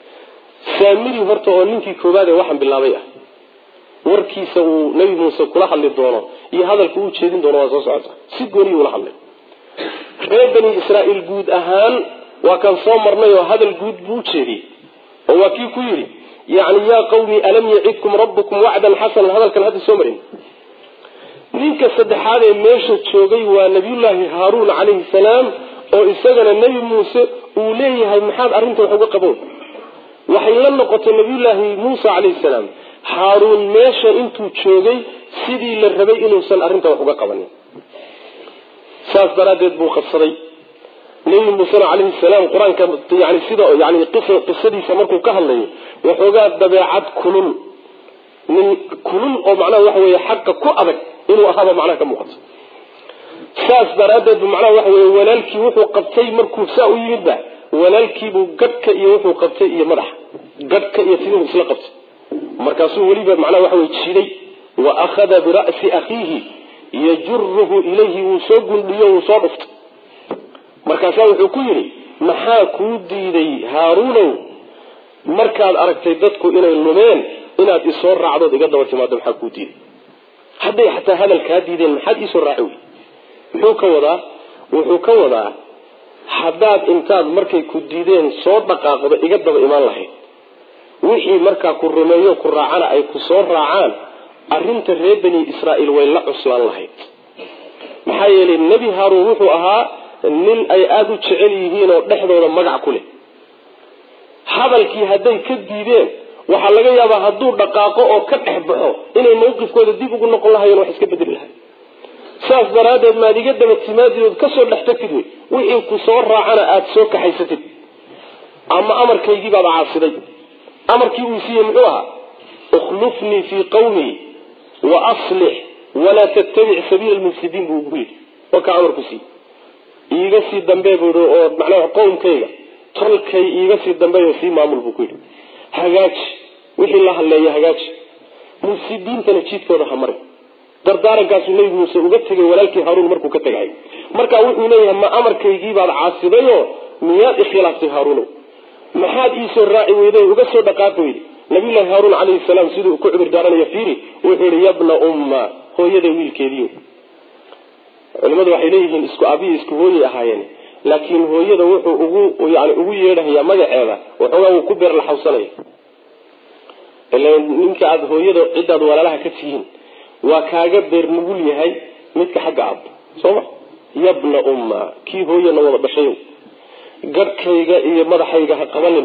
[SPEAKER 1] saamiri horta oo ninkii koowaad ee waxaan bilaabay ah warkiisa uu nebi muuse kula hadli doono iyo hadalka uu jeedin doono waa soo socota si gooniyi ula hadlay reer bani israa'iil guud ahaan waa kan soo marnay oo hadal guud buu u jeediyey oo waa kii ku yidhi yacni yaa qawmi alam yacidkum rabbukum wacdan xasanan hadalkan hadda soo marin ninka saddexaad ee meesha joogay waa nabiyullaahi haaruun calayhi salaam oo isagana nebi muuse uu leeyahay maxaad arrinta wax uga qaboon waxay la noqotay nabiyullaahi muuse calayhi salaam haaruun meesha intuu joogay sidii la rabay inuusan arrinta wax uga qabanin saas daraaddeed buu qabsaday nebi muusena calayhi salaam qur-aanka yani sida yani qisadiisa markuu ka hadlayo waxoogaa dabeecad kulul nin kulul oo macnaha waxa weeye xaqa ku adag inuu ahaaba macnaha ka muuqato saas daraaddeed bu macnaha waxa weye walaalkii wuxuu qabtay markuu saa u yimidba walaalkiibuu gadhka iyo wuxuu qabtay iyo madaxa gadhka iyo timuhu isla qabtay markaasuu weliba macnaha waxa weye jiiday wa akhada bira'si akhiihi yajuruhu ilayhi wuu soo gundhiyo wuu soo dhuftay markaasaa wuxuu ku yidhi maxaa kuu diiday haaruunow markaad aragtay dadku inay lumeen inaad isoo raacdood iga daba timaado maxaa kuu diiday hadday xataa hadal kaa diideen maxaad iisoo raaci wey muxuu ka wadaa wuxuu ka wadaa haddaad intaad markay ku diideen soo dhaqaaqdo iga daba imaan lahayd wixii markaa ku rumeeyo ku raacana ay ku soo raacaan arrinta reer bani israa'iil way la cuslaan lahayd maxaa yeelay nebi haaruun wuxuu ahaa nin ay aada u jecel yihiin oo dhexdooda magac ku leh hadalkii hadday ka diideen waxaa laga yaabaa hadduu dhaqaaqo oo ka dhex baxo inay mawqifkooda dib ugu noqon lahayen wax iska bedeli lahay saas daraaddeed maad iga daba timaadidood kasoo dhex tagtid wey wixii ku soo raacana aada soo kaxaysatid ama amarkaygii baad caasiday amarkii uu siiyey muxuu ahaa ukhlufnii fii qawmii wa aslix walaa tattabic sabiila lmufsidiin buu ugu yidhi wakaa amarku siiyey iiga sii dambe bui oo macnaha qowmkayga tolkay iiga sii dambeeyo sii maamul buu ku yidhi hagaaji wixii la hadleeya hagaaji mufsidiintana jiidkooda ha mari dardaarankaasuu nebi muuse uga tegay walaalkii haaruun markuu ka tegay marka wuxuu leeyahay ma amarkaygiibaad caasidayoo miyaad ikhilaaftay haaruunow maxaad iisoo raaci weyday uga soo dhaqaaqi weyday nabiyullaahi haaruun calayhi salaam siduu ku cibir daaranayo fiiri wuxuu yihi yabna umma hooyaday wiilkeediiyo culimadu waxay leeyihiin isku aabihii isku hooyay ahaayeen laakiin hooyada wuxuu ugu yani ugu yeedhayaa magaceeda waxoogaa wuu ku beer laxawsanaya ila ninka aada hooyada ciddaad walaalaha ka tihiin waa kaaga beer nugul yahay midka xagga aab soo ma yabna umma kii hooyana wada dhashayow garhkayga iyo madaxayga ha qabanin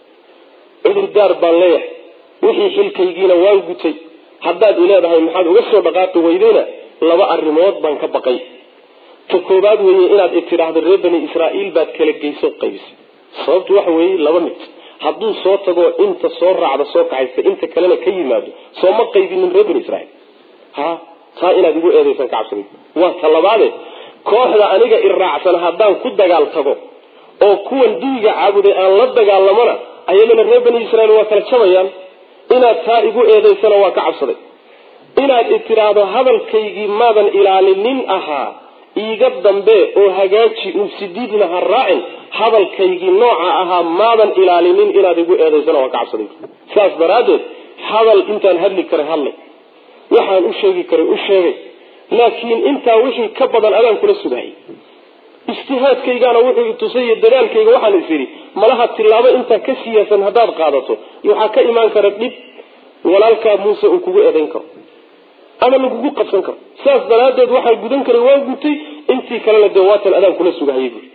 [SPEAKER 1] cudurdaar baan leeyahay wixii xilkaygiina waan gutay haddaad ileedahay maxaad uga soo dhaqaaqi weydayna laba arrimood baan ka baqay ta koobaad weeye inaad itidhaahdo reer bani israa'iil baad kala geyso qaybisay sababtu waxa weeye laba mid hadduu soo tagoo inta soo raacda soo kaxaysta inta kalena ka yimaado soo ma qaybinin reer bani israiil ha taa inaad igu eedaysan ka cabsada waa ta labaade kooxda aniga iraacsan haddaan ku dagaal tago oo kuwan diiga caabuday aan la dagaalamona ayagana reer bani israiil waa kala jabayaan inaad taa igu eedaysana waa ka cabsaday inaad itiraahdo hadalkaygii maadan ilaalinin ahaa iiga dambe oo hagaaji mufsidiidna ha raacin hadalkaygii nooca ahaa maadan ilaalinin inaad igu eedaysana waa ka cabsaday saas daraaddeed hadal intaan hadli karay hadlay waxaan u sheegi karay u sheegay laakiin intaa wixii ka badan adaan kula sugayay ijtihaadkaygaana wuxuu itusay iyo dadaalkayga waxaan is idhi malaha tilaabo intaa ka siyaasan haddaad qaadato waxaa ka imaan kara dhib walaalkaa muuse uu kugu eedayn karo ama lagugu qabsan karo saas daraaddeed waxaa gudan karay waa gutay intii kalena dee waatan adaan kula sugahayay buui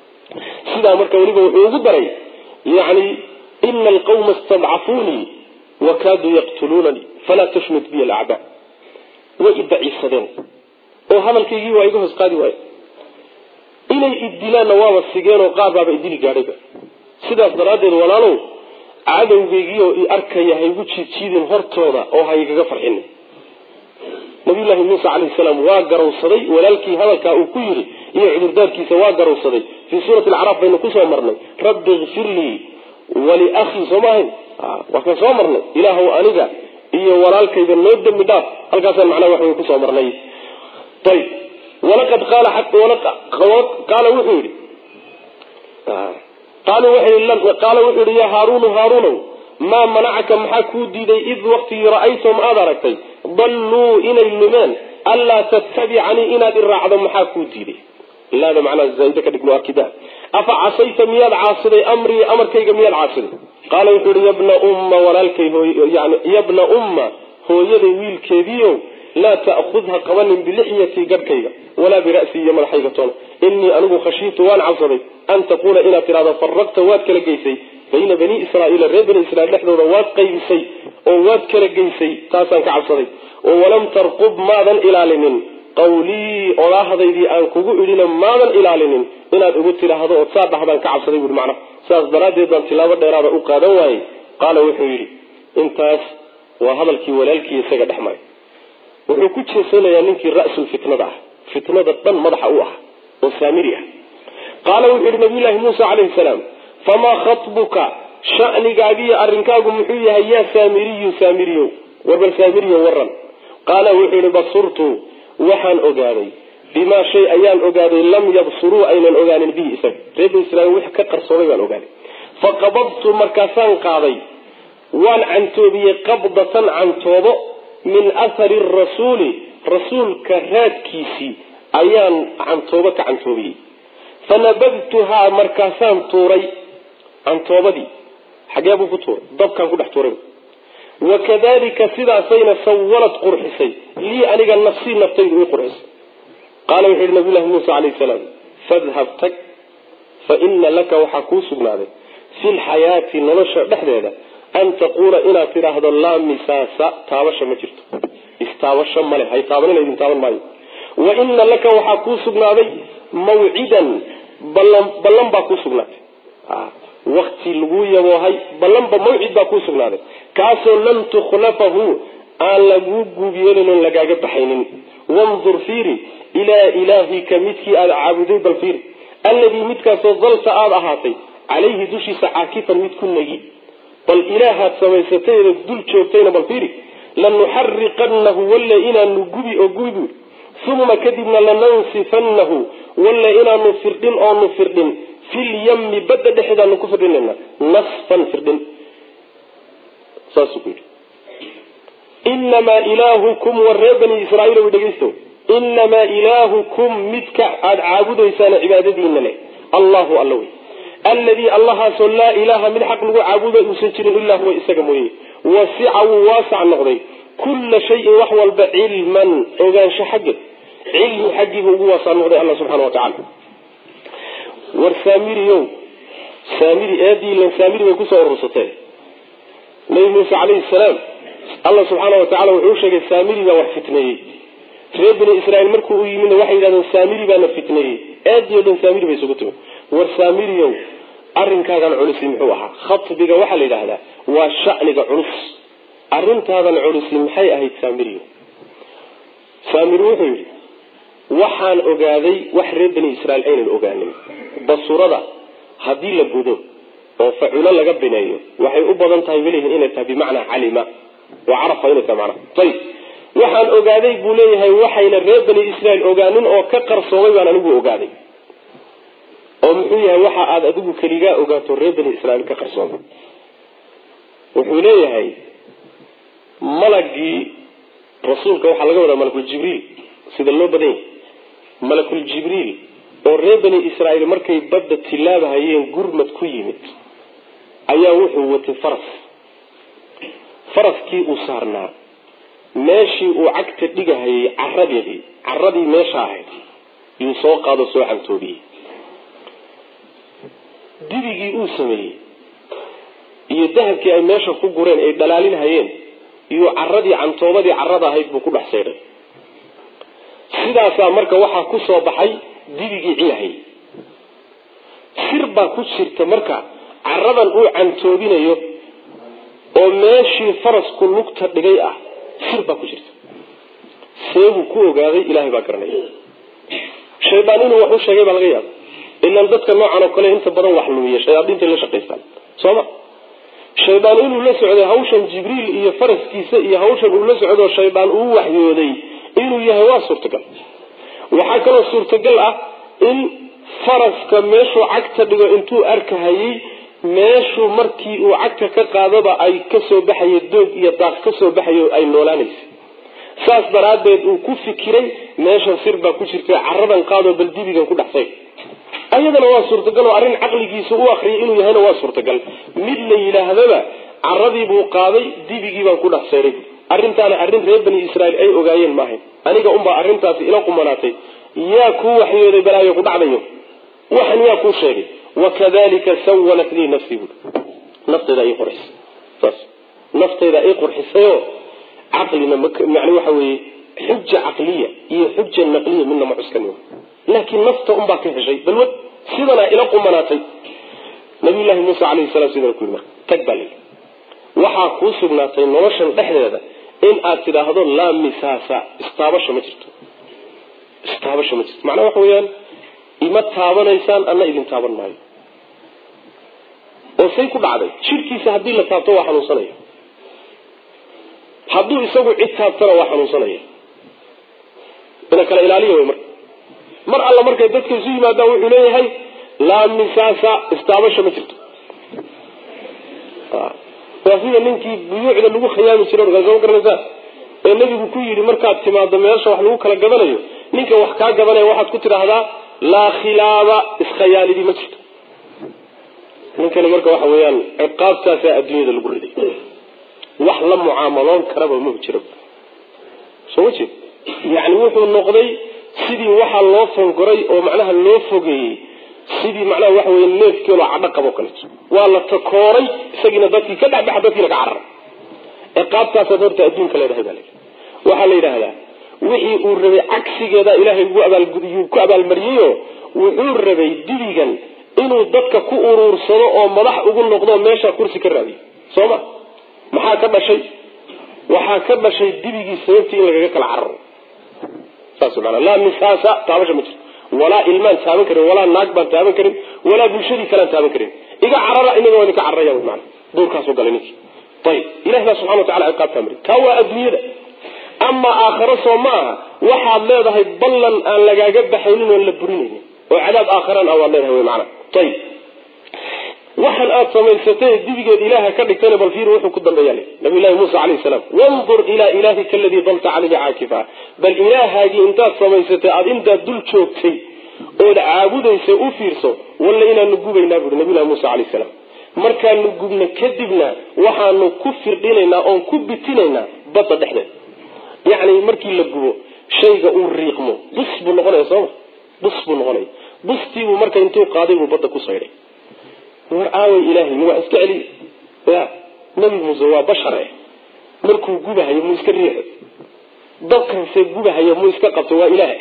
[SPEAKER 1] sidaa marka weliba wuxuu ugu daray yani ina alqawma istadcafuunii wakaaduu yaqtuluunanii falaa tashmit biy alacdaa way idaciisadeen oo hadalkaygii waa iga hoos qaadi waayo inay idilaanna waaba sigeenoo qaar baaba idili gaadhayba sidaas daraaddeed walaalow cadowgaygiioo i arkaya ha igu jiidjiidin hortooda oo ha igaga farxinin nabiyullaahi muuse calayhi salaam waa garowsaday walaalkii hadalkaa uu ku yidhi iyo cudurdaarkiisa waa garowsaday fii suurati alacraaf baynu kusoo marnay rabbi ikfir lii waliakhii soo maahayn waa kan soo marnay ilaahw aniga iyo walaalkayga noo dembi dhaaf halkaasaan macnaha wax wey kusoo marnay ayb walaqad qaala qaala wuxuu yidhi qaala wuxuu yihi yaa haaruunu haaruunow maa manacaka maxaa kuu diiday id waktigii ra'aytahum aada aragtay dalluu inay lumeen anlaa tattabicanii inaad i raacdo maxaa kuu diiday ilaada macnaha zaaida ka dhig muakida afa casayta miyaad caasiday amrii amarkayga miyaad caasiday qaala wuxuu yihi yabna umma walaalkay yani yabna umma hooyaday wiilkeediio laa ta'khudha qabanin bilixyatii garhkayga walaa bira'sii iyo madaxayga toona inii anigu khashiitu waan cabsaday an taquula inaad tidhahdo faraqta waad kala geysay bayna bani israaiila reer bani israiil dhexdooda waad qaybisay oo waad kala geysay taasaan ka cabsaday oo walam tarqub maadan ilaalinin qawlii odhaahdaydii aan kugu idhina maadan ilaalinin inaad igu tidhaahdo ood saa dhahdaan ka cabsaday buui macnaha saas daraaddeed baan tilaabo dheeraada u qaadan waayey qaala wuxuu yidhi intaas waa hadalkii walaalkii isaga dhex maray wuxuu ku jeesanayaa ninkii ra'sul fitnada ah fitnada dhan madaxa u ah oo saamiri ah qaala wuxuu yihi nabiyullaahi muusa calayhi salaam famaa khatbuka sha'nigaagiyo arrinkaagu muxuu yahay yaa saamiriyu saamiriyow warbal saamiriyo waran qaala wuxuu yihi basurtu waxaan ogaaday bimaa shay ayaan ogaaday lam yabsuruu aynan ogaanin bihi isaga reer bani israiil wix ka qarsooday baan ogaaday faqabadtu markaasaan qaaday waan cantoobiyey qabdatan cantoobo min athari rasuuli rasuulka raadkiisii ayaan cantoobo ka cantoobiyey fanabadtuhaa markaasaan tuuray cantoobadii xagee buu ku tuuray dabkaan ku dhex tuuray wakadalika sidaasayna sawalad qurxisay lii aniga nafsii naftaydu ii qurxisay qaala wuxuu yihi nabiy llahi muusa calayhi salaam fadhab tag fa ina laka waxaa kuu sugnaaday fi lxayaati nolosha dhexdeeda an taquula inaad tidhaahdo laa misaasa taabasha ma jirto istaabasho male hay taabanina idin taaban maayo wa ina laka waxaa kuu sugnaaday mawcidan ballan ballan baa kuu sugnaatay wakti laguu yaboohay ballanba mawcid baa kuu sugnaaday kaasoo lan tukhlafahu aan laguu guubyeelin oon lagaaga baxaynin wandur fiiri ilaa ilaahika midkii aada caabuday bal fiiri alladii midkaasoo dalta aada ahaatay calayhi dushiisa caakifan mid ku negi bal ilaahaad samaysatayda dul joogtayna bal fiiri lanuxariqannahu walle inaanu gubi oo gubi buuri uma kadibna lanansifannahu walle inaanu firdhin oonu firdhin filyami badda dhexeedaanu ku firdhinayna nasfan firdhin saasuu ku yidhi inamaa ilaahukum war reer bani israaiil wy dhegeysto inamaa ilaahukum midka aada caabudaysaan cibaadadiina leh allahu alla wey alladii allahaasoo laa ilaaha mid xaq lagu caabuda uusan jirin ilaa huwa isaga mooye wasica wuu waasac noqday kulla shayin wax walba cilman ogaansho xagge cilmi xaggiibu ugu waasac noqday alla subxana wa tacala war saamiriyow saamiri eediilan saamiri bay kusoo urursatee nabi muuse calayhi salaam alla subxaana wa tacala wuxuu sheegay saamiri baa wax fitneeyey reer bani israiil markuu u yimidna waxay yidhahdeen saamiri baana fitneeyey aadiyo dhan saamiri bay isugu timi war saamiriyow arrinkaagan culusi muxuu ahaa khatbiga waxaa la yidhaahdaa waa shaniga culus arrintaadan culusi maxay ahayd saamiriyo saamiri wuxuu yidhi waxaan ogaaday wax reer bani israiil aynan ogaanin basurada haddii la gudo oo faculo laga bineeyo waxay u badan tahay welihin inay tahay bimacnaa calima oo carafa inay tahay macnaha ayib waxaan ogaaday buu leeyahay waxayna reer bani israiil ogaanin oo ka qarsoomay baan anigu ogaaday oo muxuu yahay waxa aada adigu keligaa ogaato reer bani israiil ka qarsoomay wuxuu leeyahay malagii rasuulka waxaa laga wadaa malakul jibriil sida loo badan yahay malakul jibriil oo reer bani israiil markay badda tilaabahayeen gurmad ku yimid ayaa wuxuu watay faras faraskii uu saarnaa meeshii uu cagta dhigahayay caradeedii caradii meesha ahayd yuu soo qaado soo cantoobiyey dibigii uu sameeyey iyo dahabkii ay meesha ku gureen ay dhalaalinhayeen iyo caradii cantoobadii carada ahayd buu ku dhex saydhay sidaasaa marka waxaa ku soo baxay dibigii cilahayy sir baa ku jirta marka caradan uu cantoobinayo oo meeshii farasku lugta dhigay ah sir baa ku jirta seebuu ku ogaaday ilahay baa garanaya shaydaan inuu wax u sheegay baa laga yaaba ilaan dadka noocan oo kale inta badan wax lumiya shayaadiintay la shaqaystaan sooma shaydaan inuu la socday hawshan jibriil iyo faraskiisa iyo hawshan uu la socdo shaydaan uu waxyooday inuu yahay waa suurtagal waxaa kaloo suurtagal ah in faraska meeshuu cagta dhigo intuu arkahayey meeshuu markii uu cagta ka qaadaba ay kasoo baxayo doog iyo daaq kasoo baxayo ay noolaanaysa saas daraaddeed uu ku fikiray meeshan sir baa ku jirta caradan qaadoo bal dibigan ku dhexsay ayadana waa suurtagal oo arrin caqligiisa u akriyay inuu yahayna waa suurtagal mid la yidhaahdaba caradii buu qaaday dibigii baan ku dhex sayray arrintaana arrin reer bani israiil ay ogaayeen maahayn aniga unbaa arrintaasi ila qumanaatay yaa kuu waxyooday balaayo ku dhacdayo waxan yaa kuu sheegay wakadalika sawalat lii nafsii bui naftayda ii qurxisay saas naftayda ii qurxisayoo caqlina yani waxa weeye xuja caqliya iyo xuja naqliya midna ma cuskani laakiin nafta unbaa ka heshay balwad sidanaa ila qumanaatay nabiyullahi muuse calayhi salaam sidana ku yiri marka tag baa lii waxaa kuu sugnaatay noloshan dhexdeeda in aad tidhaahdo laa misaasa istaabasha ma jirto istaabasha ma jirto macnaha waxa weeyaan ima taabanaysaan anna idin taaban maayo oo say ku dhacday jidhkiisa haddii la taabto waa xanuunsanaya hadduu isagu cid taabtana waa xanuunsanaya ina kala ilaaliya wey marka mar alla markay dadka isu yimaadaan wuxuu leeyahay laa misaasa istaabasha ma jirto waa sida ninkii buyuucda lagu khiyaami jiro markaas ma garanaysaa ee nebigu ku yidhi markaad timaado meesha wax lagu kala gadanayo ninka wax kaa gadanaya waxaad ku tidhaahdaa laa khilaaba iskhayaalidii ma jirto ninkani marka waxa weeyaan ciqaabtaasaa adduunyada lagu riday wax la mucaamaloon karaba ma jiro soo ma jeed yani wuxuu noqday sidii waxaa loo fangoray oo macnaha loo fogeeyey sidii macnaha waxa weye neefkeeloo cadho qabo kaleeto waa la takooray isagiina dadkii ka dhexbaxa dadkiina ka cararay ciqaabtaasaad horta adduunka leedahay baa layidhi waxaa la yidhaahdaa wixii uu rabay cagsigeeda ilaahay ugu abaalgudiyuu ku abaalmariyeyo wuxuu rabay dibigan inuu dadka ku uruursado oo madax ugu noqdo meesha kursi ka raadiyo soo ma maxaa ka dhashay waxaa ka dhashay dibigii sababtii in lagaga kala cararo saas maana laa misaasa taabasha ma jirto walaa ilmaan taaban karin walaa naag baan taaban karin walaa bulshadii kalean taaban karin iga carara inaga waa idinka cararaya wy maana duurkaasoo galay ninkii ayib ilahi baa subxana watacala ciqaabtaa mari taa waa adduunyada ama aakharo soo ma aha waxaad leedahay ballan aan lagaaga baxaynin oon la burinaynin oo cadaab aakharaan ah waad leedahay wy maana ayib waxaan aada samaysatay dibigeed ilaaha ka dhigtayna bal fiir wuxuu ku dambeeya nabiy llahi muusa calayhi salaam wandur ilaa ilaahika aladii dalta caleyhi caakifa bal ilaahaagii intaad samaysatay aada intaad dul joogtay ood caabudaysa u fiirso walla inaanu gubaynaa buuri nabiy llahi muusa calayhi salaam markaanu gubno kadibna waxaanu ku firdhinaynaa oon ku bitinaynaa badda dhexdeed yacni markii la gubo shayga uu riiqmo bus buu noqonaya sooma bus buu noqonaya bustiibuu marka intuu qaaday buu badda ku saydhay war aaway ilaahay ma wax iska celiy ya nabi muuse waa bashar eh markuu gubahayo muu iska riixo dadkanse gubahayo muu iska qabto waa ilaah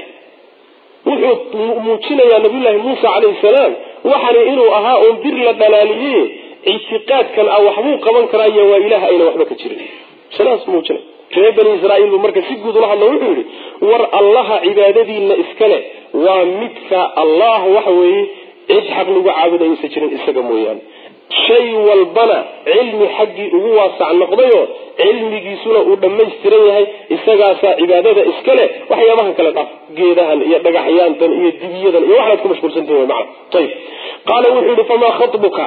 [SPEAKER 1] wuxuu muujinayaa nabiyullaahi muusa calayhi salaam waxani inuu ahaa uun bir la dhalaaliye ictiqaadkan ah waxbuu qaban karaayo waa ilaah ayna waxba ka jirin sidaas muujinay reer bani israaiil buu marka si guud ula hadlo wuxuu yihi war allaha cibaadadiina iskale waa midka allah waxa weeye cid xaq lagu caabudaysa jirin isaga mooyaane shay walbana cilmi xaggii ugu waasac noqdayo cilmigiisuna uu dhammaystiran yahay isagaasaa cibaadada iska leh waxyaabahan kale dhaf geedahan iyo dhagaxyaantan iyo dibiyadan iyo waxaad ku mashquulsantihin wy maana ayib qaala wuxuu yihi famaa khatbuka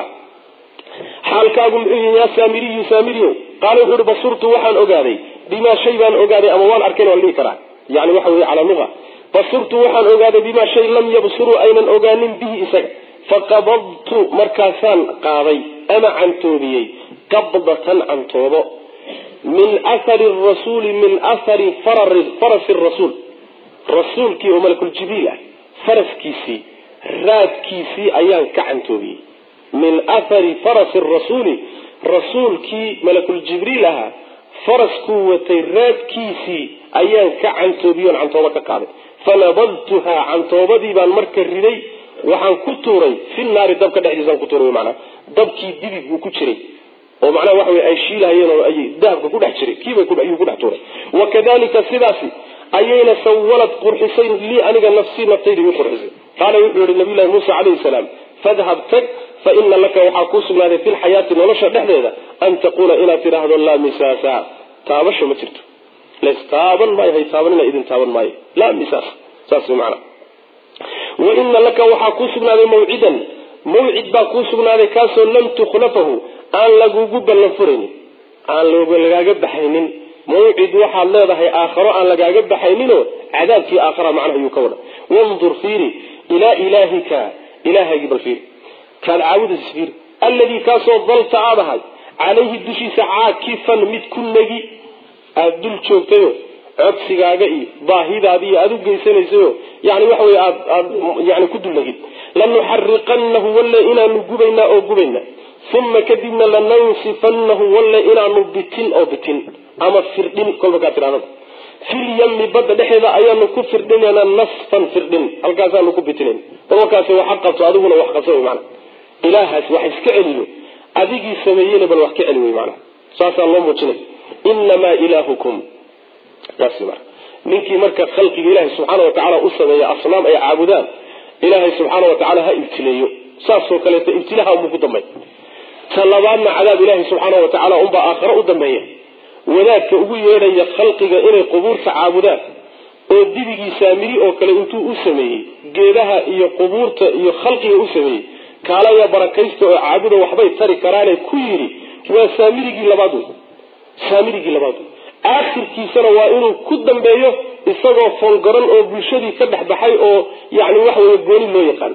[SPEAKER 1] xaalkaagu muxuu yihi yaa saamiriyu saamiriyo qaala wuxuu yihi basurtu waxaan ogaaday bimaa shay baan ogaaday ama waan arkayn waa la dhihi karaa yani waxa weye calaa luga basurtu waxaan ogaaday bimaa shay lam yabsuruu aynan ogaanin bihi isaga faqabadtu markaasaan qaaday ama cantoobiyey qabdatan cantoobo min athari rasuuli min athari farasi rasuul rasuulkii oo malakuljibriil ah faraskiisii raadkiisii ayaan ka cantoobiyey min athari farasi rasuuli rasuulkii malakuljibriil ahaa faraskuu watay raadkiisii ayaan ka cantoobiyoon cantoobo ka qaaday fanabadtuhaa cantoobadii baan marka riday waxaan ku tuuray fi naari dabka dhexdiisaan ku tuuray manaa dabkii dibig uu ku jiray oo macnaha waxa wey ay shiilahayeen oo ay dahabka ku dhex jiray kiibayuu ku dhex tuuray wakadalika sidaasi ayayna sawalad qurxisay lii aniga nafsii naftayda ii qurxisay qaala wuxuu yihi nabiy llahi muusa calayhi salaam fadhab tag fa ina laka waxaa kuu sugnaaday fi lxayaati nolosha dhexdeeda an taquula inaad tidhaahdo laa misaasa taabasho ma jirto lastaaban maayo hay taabanina idin taaban maayo laa misaas saas macna wa ina laka waxaa kuu sugnaaday mawcidan mawcid baa kuu sugnaaday kaasoo lam tukhlafahu aan lagugu ballan furaynin aan lagaaga baxaynin mawcid waxaad leedahay aakharo aan lagaaga baxayninoo cadaabkii aakhara macnaha ayuu ka wada wandur fiiri ilaa ilaahika ilaahagii bal fiiri kaad caabudaysa fiiri alladii kaasoo dalta aad ahay calayhi dushiisa caakifan mid ku negi aada dul joogtayo codsigaaga iyo baahidaadi iyo aada u geysanaysayo yani waxa wey aad aad yani ku dulnagid lanuxariqanahu walle inaanu gubaynaa oo gubaynaa uma kadibna lanansifanahu walle inaanu bitin oo bitin ama firdhin kolba kaa tidhahdada filyami badda dhexeeda ayaanu ku firdhinaynaa nasfan firdhin halkaasaanu ku bitinayn kolkaasi waxa qabto adiguna wax qabsa wy maana ilaahaas wax iska celiyo adigii sameeyeyna bal wax ka celi wey maana saasaa loo muujinay inamaa ilaahukum saas mara ninkii marka khalqiga ilaahay subxaana watacaala u sameeya asnaam ay caabudaan ilaahay subxaana watacaala ha ibtileeyo saasoo kaleeto ibtilaha unbuu ku dambay ta labaadna cadaab ilaahay subxaana watacaala unbaa aakhare u dambeeya wadaadka ugu yeedhaya khalqiga inay qubuurta caabudaan oo dibigii saamiri oo kale intuu u sameeyey geedaha iyo qubuurta iyo khalqiga u sameeyey kaalaya barakaysta oo caabuda waxbay tari karaane ku yidhi waa saamirigii labaad wey saamirigii labaad wey aakhirkiisana waa inuu ku dambeeyo isagoo fongaran oo bulshadii ka dhex baxay oo yani waxa wey gooni loo yaqaan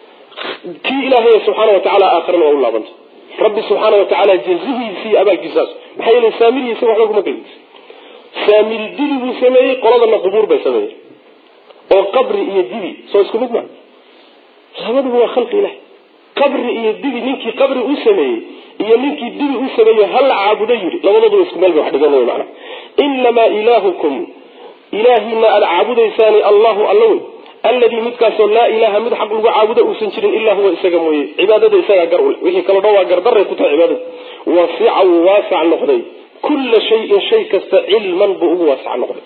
[SPEAKER 1] kii ilaahay subxaana watacaala aakhirana waa u laabanta rabbi subxaana watacaala jazihiisii abaalkiisaas maxaa yeele saamiri isaga waxba kuma gelin saamiri dibi buu sameeyey qoladana qubuur bay sameeyey oo qabri iyo dibi soo isku mid ma labaduba waa khalqi ilahi qabri iyo dibi ninkii qabri u sameeyey iyo ninkii dibi u sameeyey hala caabudo yidhi labadooduba isku meel bay wax dhigan mana inamaa ilaahukum ilaahina aada caabudaysaani allahu alla wey alladii midkaasoo laa ilaaha mid xaq lagu caabudo uusan jirin ilaa huwa isaga mooye cibaadada isagaa gar ule wixii kalo dhan waa gardaray ku tahay cibaadada wasica wuu waasac noqday kulla shayin shay kasta cilman buu ugu waasac noqday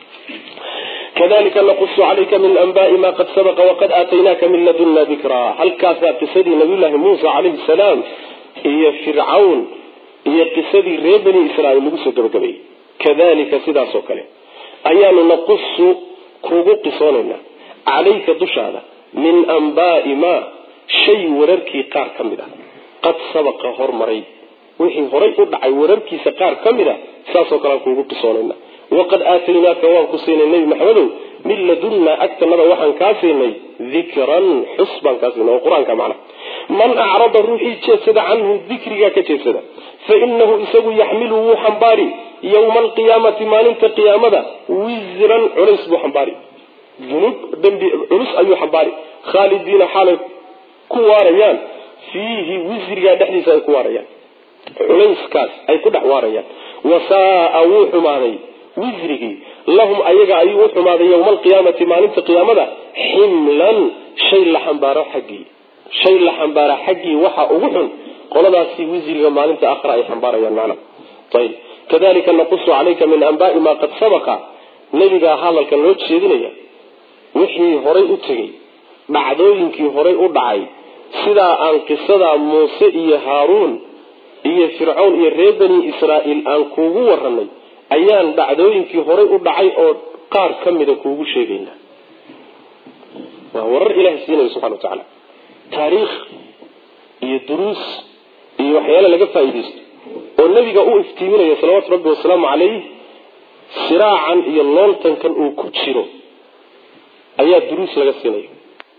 [SPEAKER 1] kadalika naqusu calayka min anbaai ma qad sabaqa waqad aataynaaka min ladunna dikraa halkaasaa qisadii nabiyullaahi muusa calayhi salaam iyo fircawn iyo qisadii reer bani israaiil lagu soo gabagabeeyey kadalika sidaasoo kale ayaanu naqusu kugu qisoonaynaa calayka dushaada min anbaai maa shay wararkii qaar ka mid ah qad sabaqa hormaray wixii horay u dhacay wararkiisa qaar ka mid a saasoo kalean kuugu qisoonaynaa waqad aataynaaka waan ku siinay nebi maxamedow min ladunnaa agtanada waxaan kaa siinay dikran xus baan kaa siinay oo qur-aanka macna man acrada ruuxii jeedsada canhu dikrigaa ka jeedsada fa inahu isagu yaxmilu wuu xambaari yowma alqiyaamati maalinta qiyaamada wisran culays buu xambaari dunuub dembi culus ayuu xambaari khaalidiina xaalay ku waarayaan fiihi wisrigaa dhexdiisa ay ku waarayaan culayskaas ay ku dhex waarayaan wasaaa wuu xumaaday wisrigii lahum ayaga ayuu u xumaaday yowma alqiyaamati maalinta qiyaamada ximlan shay la xambaaro xaggii shay la xambaara xaggii waxaa ugu xun qoladaasi wisriga maalinta akhra ay xambaarayaan macna ayib kadalika naqusu calayka min anbaai maa qad sabaqa nebigaa hadalkan loo jeedinaya wixii horay u tegey dhacdooyinkii horay u dhacay sidaa aan qisadaa muuse iyo haaruun iyo fircown iyo reer bani israa'iil aan kuugu waranay ayaan dhacdooyinkii horay u dhacay oo qaar ka mida kuugu sheegaynaa waa warar ilahay siinaya subxana wa tacaala taariikh iyo duruus iyo waxyaale laga faa'iidaysto oo nebiga u iftiiminaya salawaatu rabbi wasalaamu calayh siraacan iyo looltankan uu ku jiro ayaa duruus laga siinaya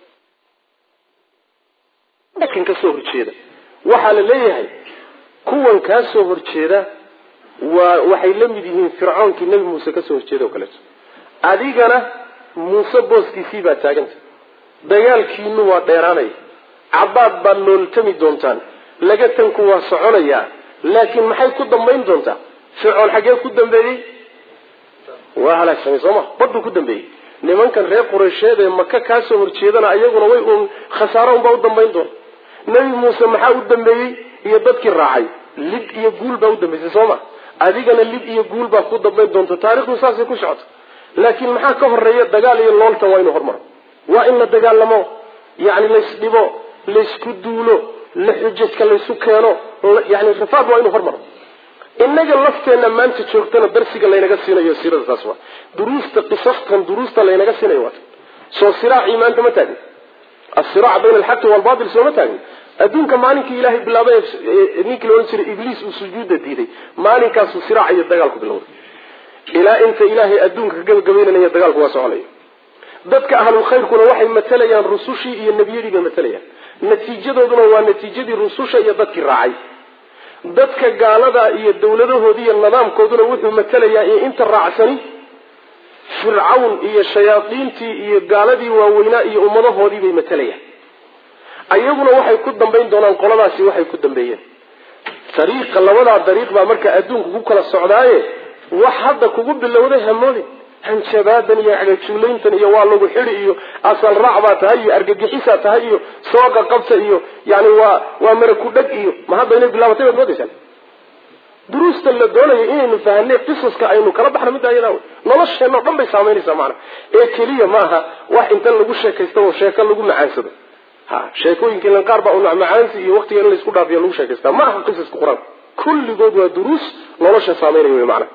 [SPEAKER 1] kan kasoo horjeeda waxaa la leeyahay kuwan kaa soo horjeeda waa waxay la mid yihiin fircoonkii nebi muuse kasoo horjeeda oo kaleeto adigana muuse booskiisii baa taaganta dagaalkiinu waa dheeraanaya cabaad baad looltami doontaan lagatanku waa soconayaa laakiin maxay ku dambayn doontaa fircoon xaggee ku dambeeyey waa halaagsamay sooma baduu ku dambeeyey nimankan reer qureysheed ee maka kaa soo horjeedana ayaguna way uun khasaaro unbaa u dambayn doona nebi muuse maxaa u dambeeyey iyo dadkii raacay lib iyo guul baa u dambaysay sooma adigana lib iyo guul baa ku dambayn doonta taarikhdu saasay ku socota laakiin maxaa ka horeeya dagaal iyo looltan waa inuu hormaro waa in la dagaalamo yani laysdhibo laysku duulo la xujajka laysu keeno yani rafaad waa inuu hormaro inaga lafteenna maanta joogtana darsiga laynaga siinayo siirada saas waa duruusta qisastan duruusta laynaga siinayo waata soo siraacii maanta ma taagin asiraac bayna alxaqi waalbatil sooma taagin adduunka maalinkii ilaahay bilaabay ninkii laodhan jiray ibliis uu sujuudda diiday maalinkaasuu siraac iyo dagaalku bilowday ilaa inta ilaahay adduunka ka gabagabeynanaya dagaalku waa soconaya dadka ahlulkhayrkuna waxay matalayaan rusushii iyo nebiyadii bay matalayaan natiijadooduna waa natiijadii rususha iyo dadkii raacay dadka gaalada iyo dawladahoodii iyo nidaamkooduna wuxuu matalayaa iyo inta raacsani fircawn iyo shayaadiintii iyo gaaladii waaweynaa iyo ummadahoodii bay matalayaan ayaguna waxay ku dambayn doonaan qoladaasi waxay ku dambeeyeen dariiqa labadaa dariiq baa marka adduunka ku kala socdaaye wax hadda kugu bilowday hamoodin hanjabaadan iyo cagajuulayntan iyo waa lagu xidi iyo asal raac baa tahay iyo argagixisaa tahay iyo sooqa qabta iyo yani waa waa maraku dheg iyo ma hadda inay bilaabatay baad moodaysaan duruusta la doonayo inaynu fahanay qisaska aynu kala baxna midda ayadaa wey nolosheenna o dhan bay saamaynaysaa macana ee keliya maaha wax inta lagu sheekaysta oo sheeko lagu macaansado ha sheekooyinka ilan qaar baa u macmacaansi iyo waqtiga in laysku dhaafiyo lagu sheekaystaa ma aha qisaska qur-aanka kulligood waa duruus nolosha saamaynaya wey macana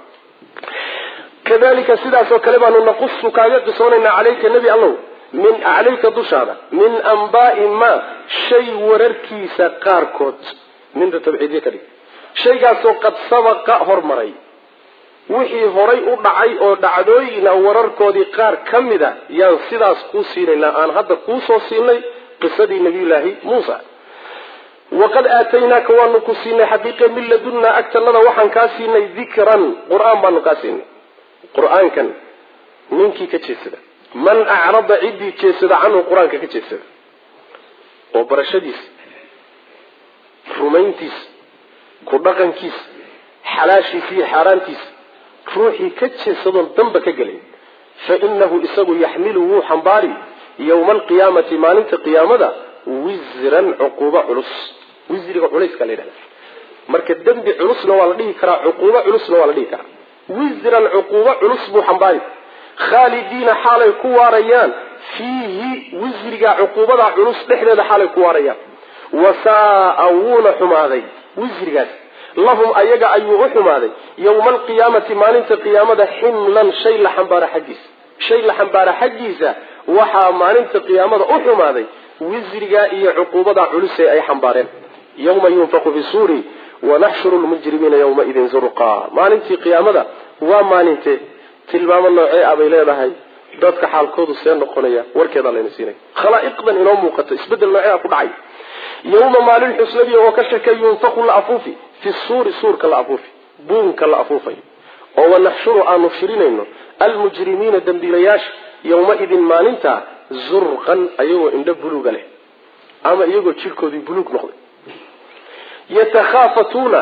[SPEAKER 1] kadalika sidaasoo kale baanu naqusu kaaga qisoonaynaa caleyka nebi allow min caleyka dushaada min ambaai ma shay wararkiisa qaarkood minta tabciidye ka dhig shaygaasoo qad sabaqa hormaray wixii horay u dhacay oo dhacdooyina wararkoodii qaar ka mid a yaan sidaas kuu siinaynaa aan hadda kuu soo siinay qisadii nabiyullaahi muusa waqad aataynaaka waanu ku siinay xaqiiqe min ladunnaa agtanada waxaan kaa siinay dikran qur-aan baanu kaa siinay qur-aankan ninkii ka jeedsada man acrada ciddii jeedsada canhu qur-aanka ka jeedsada
[SPEAKER 2] oo barashadiisa rumayntiisa ku dhaqankiisa xalaashiisa iyo xaaraantiisa ruuxii ka jeesadoon danba ka gelin fa inahu isagu yaxmilu wuu xambaari yowma alqiyaamati maalinta qiyaamada wisran cuquubo culus wisriga culayska la yidhahda marka dembi culusna waa la dhihi karaa cuquubo culusna waa la dhihi karaa wisran cuquubo culus buu xambaari khaalidiina xaalay ku waarayaan fiihi wisriga cuquubada culus dhexdeeda xaalay ku waarayaan wasaa wuuna xumaaday wisrigaas lahum ayaga ayuu u xumaaday yowma alqiyaamati maalinta qiyaamada ximlan shay la xambaara xaggiisa shay la xambaara xaggiisa waxaa maalinta qiyaamada u xumaaday wisriga iyo cuquubada culuse ay xambaareen yawma yunfaku fi suuri wanaxshuru lmujrimiina yawmaidin zurqa maalintii qiyaamada waa maalinte tilmaamo noocee ah bay leedahay dadka xaalkoodu see noqonaya warkeedaa layna siinaya khalaa'iqdan inoo muuqato isbedel noocee ah ku dhacay yawma maalin xusnadii oo ka shakay yunfaku la afuufi fi suuri suurka la afuufi buunka la afuufay oo wanaxshuru aanu shirinayno almujrimiina dembiilayaasha yawmaidin maalinta zurqan ayagoo indho buluuga leh ama iyagoo jirkoodii buluug noqday yatakhaafatuuna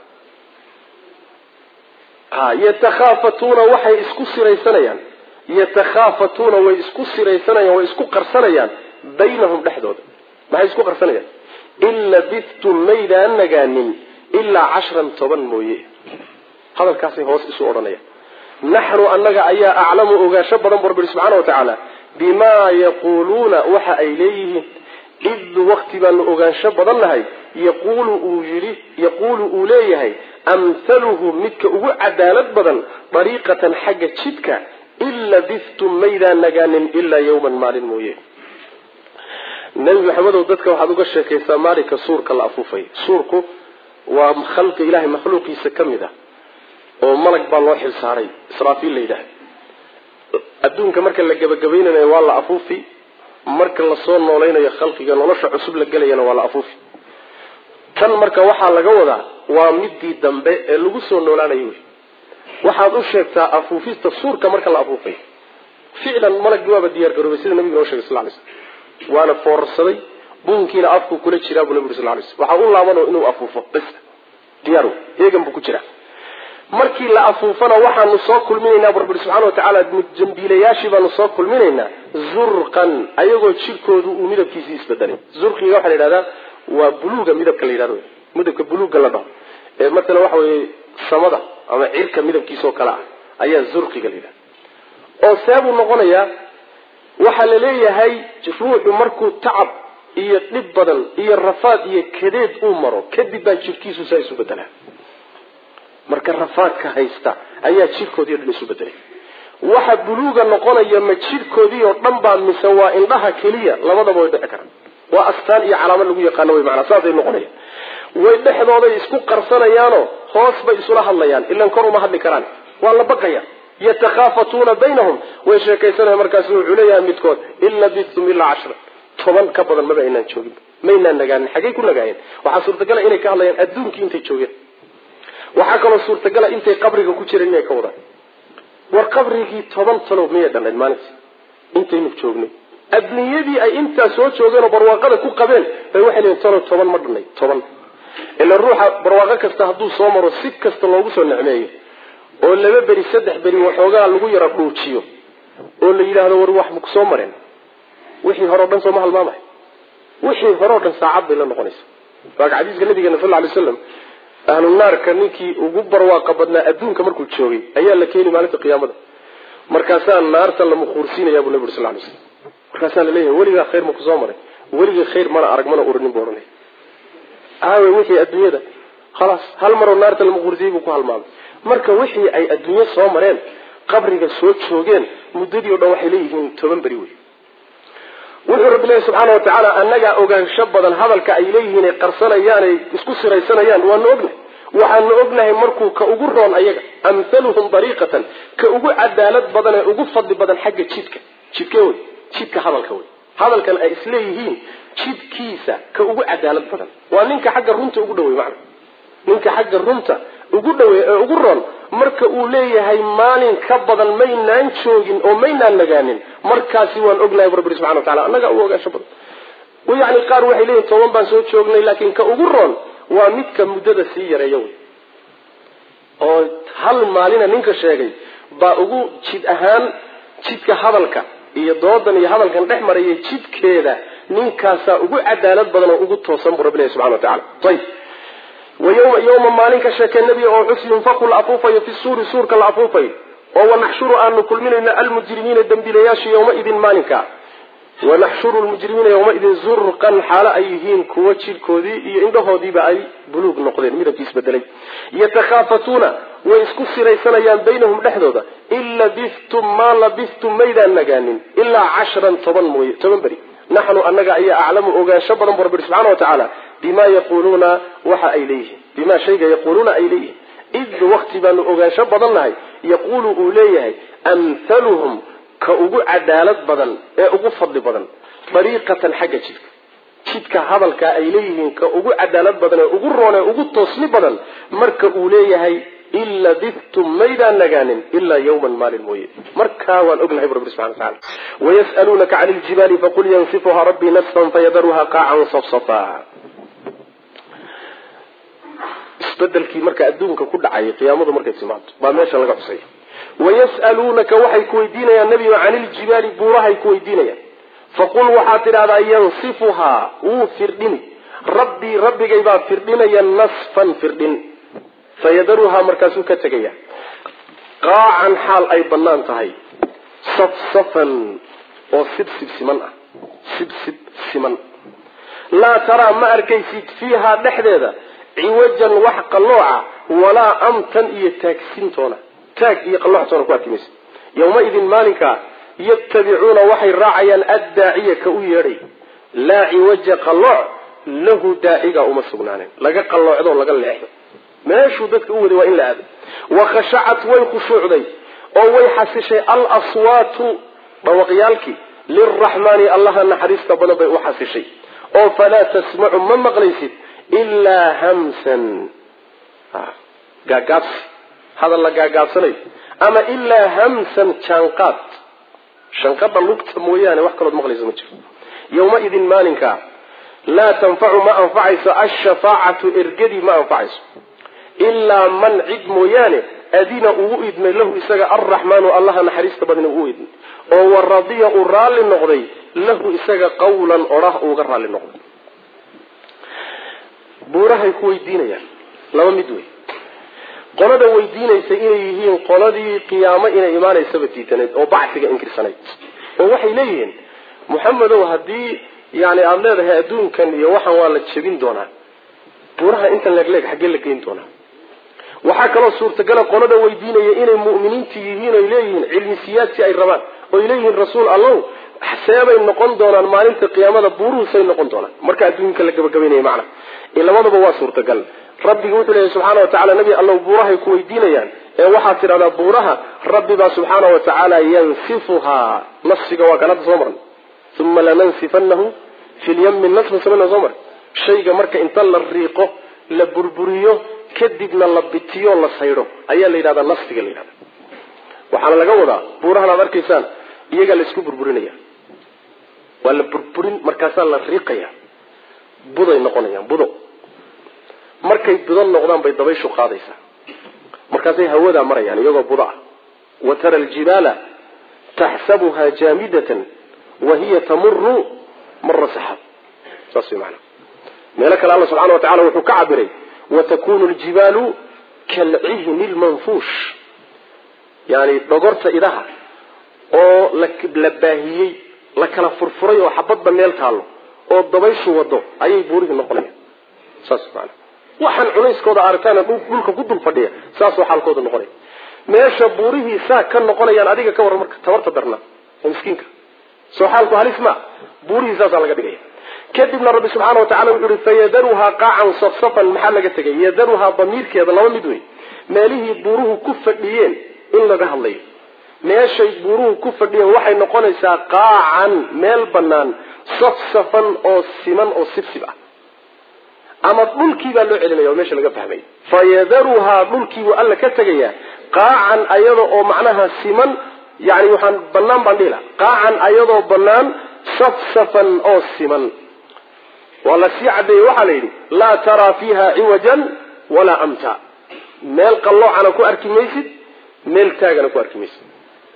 [SPEAKER 2] yatakhaafatuuna waxay isku siraysanayaan yatakhaafatuuna way isku siraysanayaan way isku qarsanayaan baynahum dhexdooda maxay isku qarsanayaan in labithtum maydaan nagaanin ilaa cashran toban mooye hadalkaasay hoos isu odhanayaan naxnu annaga ayaa aclamu ogaansho badan bu rabbi subxaana wa tacaala bimaa yaquuluuna waxa ay leeyihiin id wakti baanu ogaansho badan nahay yaquulu uu yidhi yaquulu uu leeyahay amhaluhu midka ugu cadaalad badan dariiqatan xagga jidka in labithtum maydaan nagaanin ilaa yawman maalin mooye nebi maxamedow dadka waxaad uga sheekaysaa maalinka suurka la afuufay suurku waa khalqi ilahay makhluuqiisa ka mid ah oo malag baa loo xil saaray israafiil la yidhaahda adduunka marka la gebagabaynayo waa la afuufi marka lasoo noolaynayo khalqiga nolosha cusub la gelayana waa la afuufi tan marka waxaa laga wadaa waa midii dambe ee lagu soo noolaanayo wey waxaad u sheegtaa afuufista suurka marka la afuufay ficlan malagii waaba diyaar garoobay sida nabiga noo shegay sal lay slm waana foorarsaday buunkiina afku kula jiraa buu nabi uri sal lay slm waxaa u laaban inuu afuufo bas diyaar eegan buu ku jiraa markii la afuufana waxaanu soo kulminaynaa bu rabbi subxana watacaala jambiilayaashii baanu soo kulminaynaa zurqan ayagoo jirkoodu uu midabkiisii isbedelay zurqiga waxaa la yidhahdaa waa buluuga midabka la yidhahdo midabka buluuga la dhaho ee matala waxa weeye samada ama cirka midabkiisa oo kale ah ayaa zurqiga la yidhahda oo seebuu noqonayaa waxaa la leeyahay ruuxu markuu tacab iyo dhib badan iyo rafaad iyo kadeed uu maro kadib baa jirkiisu saa isu bedelaa marka rafaadka haysta ayaa jirkoodii o dhan isu bedelay waxa buluuga noqonaya ma jirkoodii oo dhan baa mise waa indhaha keliya labadaba way dhici karaan waa astaan iyo calaamad lagu yaqaano wy maanaa saasay noqonayaan way dhexdooday isku qarsanayaanoo hoos bay isula hadlayaan ilan kor uma hadli karaan waa la baqaya yatakhaafatuuna baynahum way sheekaysanaya markaasu wuxuu leeyahay midkood in labithtum ilaa cashra toban ka badan maba aynaan joogin maynaan nagaanin xaggay ku nagaayeen waxaa suurtagala inay ka hadlayaan adduunkii intay joogeen waxaa kaloo suurtagala intay qabriga ku jireen inay ka wadaan war qabrigii toban talow miyay dhannayd maalintii intaynu joognay adduunyadii ay intaa soo joogeen oo barwaaqada ku qabeen bay waxay leeyiin talow toban ma dhannayd toban ila ruuxa barwaaqo kasta hadduu soo maro si kasta loogu soo necmeeyo oo laba beri saddex beri waxoogaa lagu yara dhuujiyo oo la yidhaahdo war wax maku soo mareen wixii hore o dhan sooma halmaamay wixii hore o dhan saacad bay la noqonaysa waaka xadiiska nabigeena sal lay slam ahlu naarka ninkii ugu barwaaqa badnaa adduunka markuu joogay ayaa la keeni maalinta qiyaamada markaasaa naarta la mukhuursiinaya buu nabi uri sal lay slam markaasaa laleeyahay weligaa khayr maku soo maray weligii khayr mana arag mana uranin bu ohanay aawe wixii adduunyada khalaas hal maroo naarta la mukhuursiyey buu ku halmaamay marka wixii ay adduunyo soo mareen qabriga soo joogeen muddadii o dhan waxay leeyihiin toban beri wey wuxuu rabbi leeyahy subxaana wa tacaala annagaa ogaansho badan hadalka ay leeyihiin ay qarsanayaan ay isku siraysanayaan waanu ognahay waxaanu ognahay markuu ka ugu roon ayaga amhaluhum dariiqatan ka ugu cadaalad badan ee ugu fadli badan xagga jidka jidke wey jidka hadalka wey hadalkan ay isleeyihiin jidkiisa ka ugu cadaalad badan waa ninka xagga runta ugu dhawey macna ninka xagga runta ugu dhawey ee ugu roon marka uu leeyahay maalin ka badan maynaan joogin oo maynaan nagaanin markaasi waan ognahay bu rabbi subxana wa tacala annagaa u ogaansho badan yani qaar waxay leeyihin toban baan soo joognay laakiin ka ugu roon waa midka muddada sii yareeya wey oo hal maalina ninka sheegay baa ugu jid ahaan jidka hadalka iyo doodan iyo hadalkan dhex maraya jidkeeda ninkaasaa ugu cadaalad badan oo ugu toosan buu rabbi ilahi subxana wa tacala ayib wayma yowma maalin ka sheekee nebiga oo xus yunfaku la afuufayo fi suuri suurka la afuufayo oo wanaxshuru aanu kulminayno almujrimiina dembiilayaasha yowmaidin maalinka wanaxshuru lmujrimiina yowmaidin zurqan xaalo ay yihiin kuwo jidhkoodii iyo indhahoodiiba ay buluug noqdeen midabkiis bedelay yatakhaafatuuna way isku siraysanayaan baynahum dhexdooda in labistum maa labistum maydaan nagaanin ilaa cashran toban mooye toban beri naxnu annaga ayaa aclamu ogaansho badan bu rabbi subxana wa tacaala bima yaquuluuna waxa ay leeyihiin bima shayga yaquuluuna ay leeyihiin id wakti baanu ogaansho badan nahay yaquulu uu leeyahay amhaluhum ka ugu cadaalad badan ee ugu fadli badan dariiqatan xagga jidka jidka hadalkaa ay leeyihiin ka ugu cadaalad badan ee ugu roon ee ugu toosni badan marka uu leeyahay in labistum maydaan nagaanin ilaa yawman maalin mooye markaa waan ognahay bu rabbi subxana wa tacala wayas'aluunaka cani ljibaali faqul yansifuha rabbii nasfan fayadaruha qaacan safsafa isbedelkii marka adduunka ku dhacay qiyaamadu markay timaado baa meesha laga xusay wayas'aluunaka waxay ku weydiinayaan nebiga cani ljibaali buurahay ku weydiinayaan faqul waxaad tidhahdaa yansifuhaa wuu firdhini rabbii rabbigay baa firdhinaya nasfan firdhin fayadaruhaa markaasuu ka tegaya qaacan xaal ay bannaan tahay safsafan oo sibsib siman ah sibsib siman laa taraa ma arkaysid fiihaa dhexdeeda ciwajan wax qallooca walaa amtan iyo taagsintoona taag iyo qallooxtoona ku arki maysa yawmaidin maalinkaa yattabicuuna waxay raacayaan addaaciya ka u yeedhay laa ciwaja qallooc lahu daaciga uma sugnaanen laga qalloocdo laga leexdo meeshuu dadka u waday waa in la aado wakhashacat way khushuucday oo way xasishay al aswaatu dhawaqyaalkii lilraxmaani allaha naxariista badan bay u xasishay oo falaa tasmacu ma maqlaysid ilaa hamsan gaagaabsi hadal la gaagaabsanayo ama ilaa hamsan jaanqaad shanqadha lugta mooyaane wax kalood maqlayso ma jiro yawmaidin maalinkaa laa tanfacu ma anfacayso ashafaacatu ergadii ma anfacayso ilaa man cid mooyaane adina ugu idmay lahu isaga alraxmaanu allaha naxariista badna uu idmay oo waradiya uu raalli noqday lahu isaga qawlan odhah uuga raalli noqday buurahay ku weydiinayaan laba mid wey qolada weydiinaysa inay yihiin qoladii qiyaamo inay imaanaysaba diidanayd oo bacsiga inkirsanayd oo waxay leeyihiin muxamedow haddii yani aada leedahay adduunkan iyo waxaan waa la jebin doonaa buuraha intan leegleeg xaggee la geyn doonaa waxaa kaloo suurtagala qolada weydiinaya inay mu'miniinta yihiin oy leeyihiin cilmi siyaasi ay rabaan oy leeyihiin rasuul allow seebay noqon doonaan maalinta qiyaamada buuruhu say noqon doonaan marka adduunka la gabagabaynaya macna labadaba waa suurtagal rabbiga wuxuu leeyahy subxaana wa tacala nebi allow buurahay ku weydiinayaan ee waxaad tidhahdaa buuraha rabbi baa subxaana wa tacaala yansifuhaa nafsiga waa kan hadda soo marnay uma lanansifanahu fi lyami nasfan samana soo maray shayga marka inta la riiqo la burburiyo kadibna la bitiyo la saydho ayaa la yidhahdaa nasfiga la yidhahda waxaana laga wadaa buurahan aad arkaysaan iyagaa la isku burburinaya waa la burburin markaasaa la riiqaya buday noqonayaan budo markay budo noqdaan bay dabayshu qaadaysaa markaasay hawadaa marayaan iyagoo budo ah wa tara aljibaala taxsabuha jaamidatan wa hiya tamuru mara saxaab saas way maanaa meelo kale alla subxana wa tacala wuxuu ka cabiray watakunu ljibaalu kalcihni lmanfuush yani dhogorta idaha oo la baahiyey la kala furfuray oo xabadba meel taallo oo dabayshu wado ayay buurihii noqonayaan saas maana waxaan culayskooda aragtaan dhulka ku dul fadhiya saasoo xaalkooda noqonaya meesha buurihii saa ka noqonayaan adiga ka warran marka tabarta darna ee miskiinka soo xaalku halis ma buurihii saasaa laga dhigaya kadibna rabbi subxaana wa tacala wuxu uhi fayadaruhaa qaacan safsafan maxaa laga tegay yadaruhaa damiirkeeda laba mid wey meelihii buuruhu ku fadhiyeen in laga hadlayo meeshay buuruhu ku fadhiyeen waxay noqonaysaa qaacan meel bannaan safsafan oo siman oo sibsib ah ama dhulkii baa loo celinaya oo meesha laga fahmay fayadaruhaa dhulkiibuu alla ka tegayaa qaacan ayada oo macnaha siman yani waxaan banaan baan dhihi laha qaacan ayadoo banaan safsafan oo siman waa la sii cadeeyey waxaa la yidhi laa taraa fiiha ciwajan walaa amta meel qalloocana ku arki maysid meel taagana ku arki maysid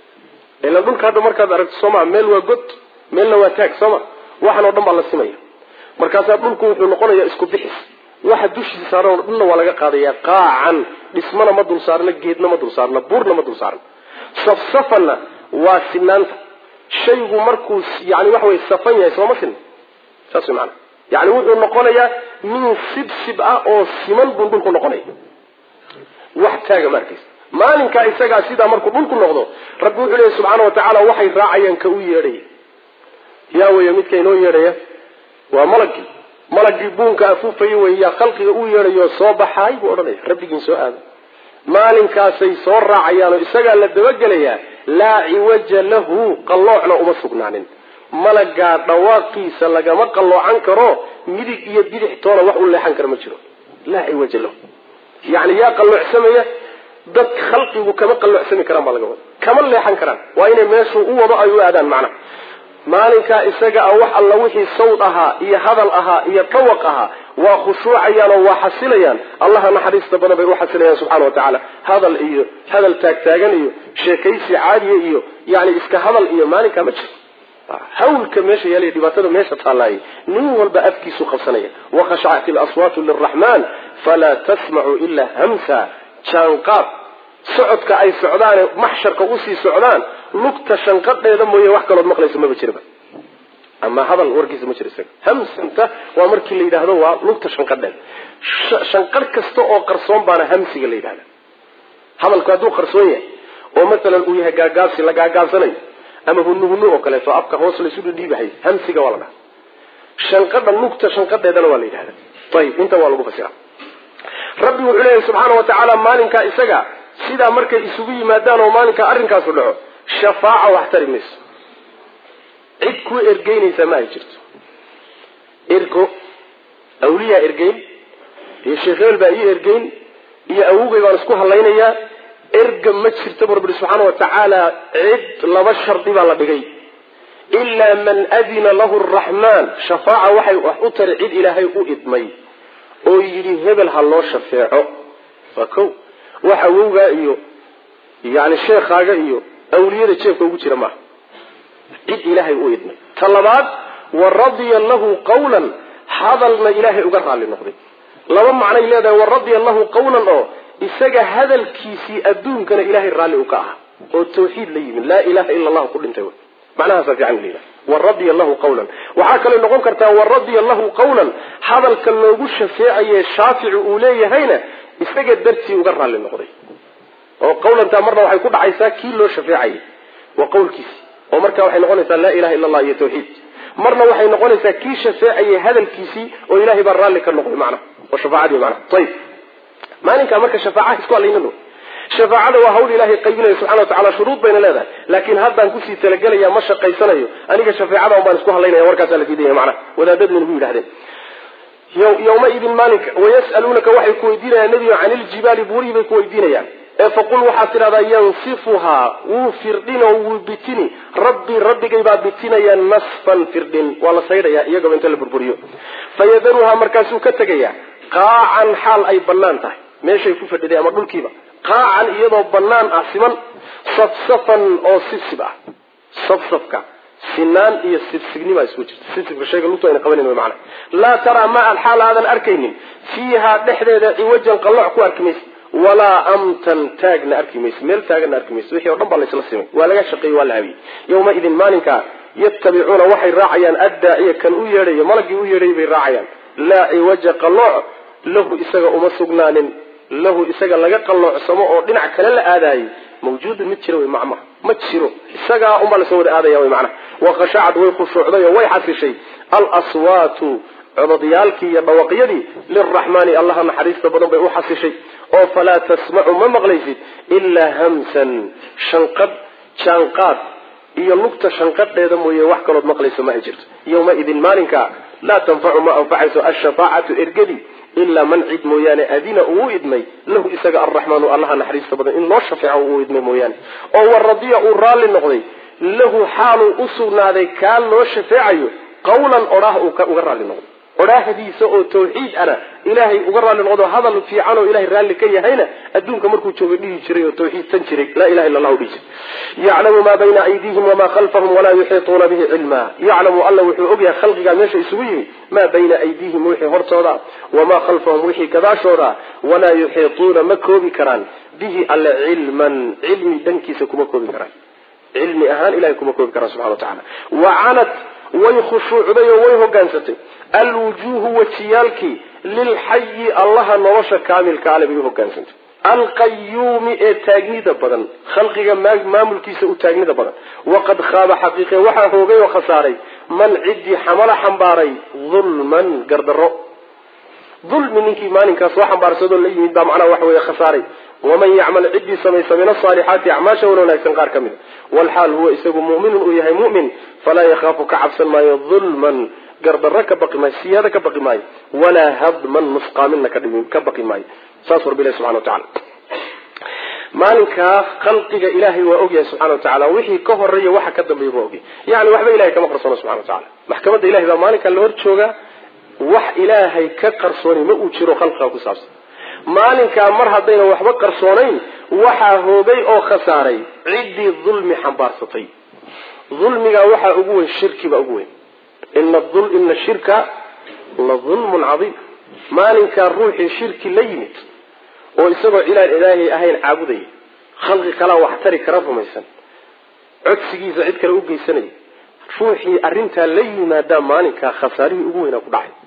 [SPEAKER 2] ila dhulka hadda markaad aragto sooma meel waa god meelna waa taag sooma waxan oo dhan baa la simaya markaasaa dhulku wuxuu noqonayaa isku bixis waxa dushiisa saaran oo dhanna waa laga qaadaya qaacan dhismana ma dul saarna geedna ma dul saarna buurna ma dul saarna safsafanna waa sinaanta shaygu markuu yani waxa wey safan yahay sooma sin saas way maana yani wuxuu noqonayaa min sibsib ah oo siman buu dhulku noqonaya wax taaga ma arkaysa maalinkaa isagaa sidaa markuu dhulku noqdo rabbi wuxuu leeyahy subxaana wa tacaala waxay raacayaan ka u yeedhaya yaa weya midka inoo yeedhaya waa malagii malagii buunka afuufaya wey yaa khalqiga u yeedhayo soo baxaay buu odhanaya rabbigiin soo aada maalinkaasay soo raacayaanoo isagaa la dabagelayaa laa ciwaja lahu qalloocna uma sugnaanin malagaa dhawaaqiisa lagama qalloocan karo midig iyo bidix toona wax u leexan kara ma jiro laa ciwaja lahu yani yaa qalloocsamaya dad khalqigu kama qalloocsami karaan baa laga wada kama leexan karaan waa inay meeshuu u wado ay u aadaan macnaha maalinkaa isaga ah wax alla wixii sawd ahaa iyo hadal ahaa iyo dhawaq ahaa waa khushuucayaan oo waa xasilayaan allaha naxariista badan bay u xasilayaan subxana wa tacaala hadal iyo hadal taagtaagan iyo sheekaysi caadiya iyo yani iska hadal iyo maalinkaa ma jiro hawlka meesha yaaliya dhibaatada meesha taalaayay nin walba afkiisu qabsanaya wakhashacat ilaswaatu liraxmaan falaa tasmacu ilaa hamsa jaanqaad socodka ay socdaane maxsharka usii socdaan lugta shanqadheeda mooye wax kalood maqlayso maba jiraba ama hadal warkiisa ma jiro isaga hamsanta waa markii la yidhaahdo waa lugta shanqadheeda shanqadh kasta oo qarsoon baana hamsiga la yidhahda hadalku hadduu qarsoon yahay oo masalan uu yahay gaagaabsi la gaagaabsanayo ama hunu hunu oo kaleeto afka hoos laysu dhidhiibahay hamsiga waa la dhaha shanqadha lugta shanqadheedana waa la yidhahda ayib inta waa lagu fasira rabbi wuxuu leeyahay subxaana wa tacaala maalinkaa isaga sidaa markay isugu yimaadaan oo maalinkaa arrinkaasu dhaco shafaaca wax tari mayso cid kuu ergeynaysaa ma ay jirto ergo awliyaa ergeyn iyo sheekh hebel baa ii ergeyn iyo awogay baan isku hadlaynayaa erga ma jirta bu rabbi subxaana wa tacaala cid laba shardi baa la dhigay ilaa man adina lahu araxmaan shafaaca waxay wax u tari cid ilaahay u idmay oo yidhi hebel ha loo shafeeco waa ko wax awowgaa iyo yani sheekhaaga iyo awliyada jeebka ugu jira maaha cid ilaahay u idmay ta labaad wa radiya lahu qawlan hadalna ilaahay uga raalli noqday laba macnay leedahay wa radiya lahu qawlan oo isaga hadalkiisii adduunkana ilaahay raalli u ka aha oo tawxiid la yimid laa ilaha ila allahu ku dhintay macnahaasa fiican layidhaha wa radiya lahu qawlan waxaa kaloo noqon kartaa wa radiya lahu qawlan hadalka loogu shafeecaye shaafici uu leeyahayna isaga dartii uga raalli noqday oo qawlantaa marna waxay ku dhacaysaa kii loo shafeecayay waa qawlkiisi oo marka waxay noqonaysaa laa ilaha illa allah iyo tawxiid marna waxay noqonaysaa kii shafeecayay hadalkiisii oo ilahay baa raalli ka noqday macnaha oo shafaacadii macnaha ayib maalinkaa marka shafaacaha isku hadlaynano shafaacada waa hawl ilaahay qaybinayo subxana wa tacala shuruud bayna leedahay laakiin haddaan kusii talagelaya ma shaqaysanayo aniga shafeecada un baan isku hadlaynaya warkaasaa la diidaya macnaha wadaadadnin ku yidhahdeen yawmaidin maalinka wayas'aluunaka waxay ku weydiinayaan nebigo can iljibaali buurihii bay ku weydiinayaan ee faqul waxaad tidhahdaa yansifuhaa wuu firdhin oo wuu bitini rabbii rabbigay baa bitinaya nasfan firdhin waa la saydhaya iyagaba inta la burburiyo fayadaruhaa markaasuu ka tegaya qaacan xaal ay bannaan tahay meeshay ku fadhiday ama dhulkiiba qaacan iyadoo bannaan ah siman safsafan oo sibsib ah safsafka sinaan iyo sibsignima isku jirta sibsibka shayga lugtu ayna qabanin wy macana laa taraa ma an xaal aadan arkaynin fiihaa dhexdeeda ciwajan qalloc ku arki maysa walaa amtan taagna arki maysa meel taagana arki maysa wixii o dhan baa laysla simay waa laga shaqeeyey waa la habiyey yawmaidin maalinkaa yattabicuuna waxay raacayaan addaaciya kan u yeedhayo malagii u yeedhayay bay raacayaan laa ciwaja qalooc lahu isaga uma sugnaanin lahu isaga laga qalloocsamo oo dhinac kale la aadaayay mawjuudun mid jira wey macmaha ma jiro isagaa unbaa lasoo wada aadaya wey macnaha waqashacad way khushuucday oo way xasishay alaswaatu cododyaalkii iyo dhawaqyadii liraxmaani allaha naxariista badan bay u xasishay oo falaa tasmacu ma maqlaysid ilaa hamsan shanqad jaanqaad iyo lugta shanqadheeda mooye wax kalood maqlayso ma ay jirto yawmaidin maalinka laa tanfacu ma anfacayso ashafaacatu ergadii ilaa man cid mooyaane adina uu u idmay lahu isaga alraxmaanu allaha naxariista badan in loo shafeeco uu idmay mooyaane oo waradiya uu raalli noqday lahu xaaluu u sugnaaday kaa loo shafeecayo qawlan odhaah uu uga raalli noqday odhaahdiisa oo tawxiid ana ilaahay uga raalli noqdo hadal fiican oo ilahay raalli ka yahayna adduunka markuu jooga dhihi jiray oo tawxiidsan jiray laa ilaha illa allahu dhihi jiray yaclamu maa bayna aydiihim wamaa khalfahum walaa yuxiituuna bihi cilma yaclamu alla wuxuu ogyahay khalqigaa meesha isugu yimi maa bayna aydiihim wixii hortooda wamaa khalfahum wixii gadaashooda walaa yuxiituuna ma koobi karaan bihi alle cilman cilmi dhankiisa kuma koobi karaan cilmi ahaan ilahay kuma koobi karaan subxana wa tacala wacanat way khushuucday oo way hogaansatay alwujuuhu wajiyaalkii lilxayi allaha nolosha kaamilka ale bay u hogaansantay alqayuumi ee taagnida badan khalqiga maamulkiisa u taagnida badan waqad khaaba xaqiiqe waxaa hoogay oo khasaaray man ciddii xamala xambaaray dulman gardaro dulmi ninkii maalinkaas soo xambaarsadoo la yimid baa macnaha waxa weeye khasaaray waman yacmal ciddii samaysa min asaalixaati acmaasha wan wanaagsan qaar ka mid walxaal huwa isagu mu'minun uu yahay mu'min falaa yakhaafu ka cabsan maayo dulman gardarro ka baqi maayo siyaado ka baqi maayo walaa hadman nusqaaminna ka baqi maayo saas warba ilahi subxana wa tacala maalinkaa khalqiga ilaahay waa ogyahay subxana wa tacala wixii ka horeeya waxa ka dambeeya waa ogyahay yani waxba ilahay kama qarsoono subxana wa tacala maxkamadda ilahay baa maalinkaa la hor joogaa wax ilaahay ka qarsooni ma uu jiro khalqiga ku saabsan maalinkaa mar haddayna waxba qarsoonayn waxaa hoogay oo khasaaray ciddii dulmi xambaarsatay dulmigaa waxaa ugu weyn shirkibaa ugu weyn ina shirka la dulmun cadiim maalinkaa ruuxii shirki la yimid oo isagoo cilaan ilaahay ahayn caabudaya khalqi kalaa wax tari kara rumaysan codsigiisa cid kale u geysanaya ruuxii arrintaa la yimaadaa maalinkaa khasaarihii ugu weynaa ku dhacay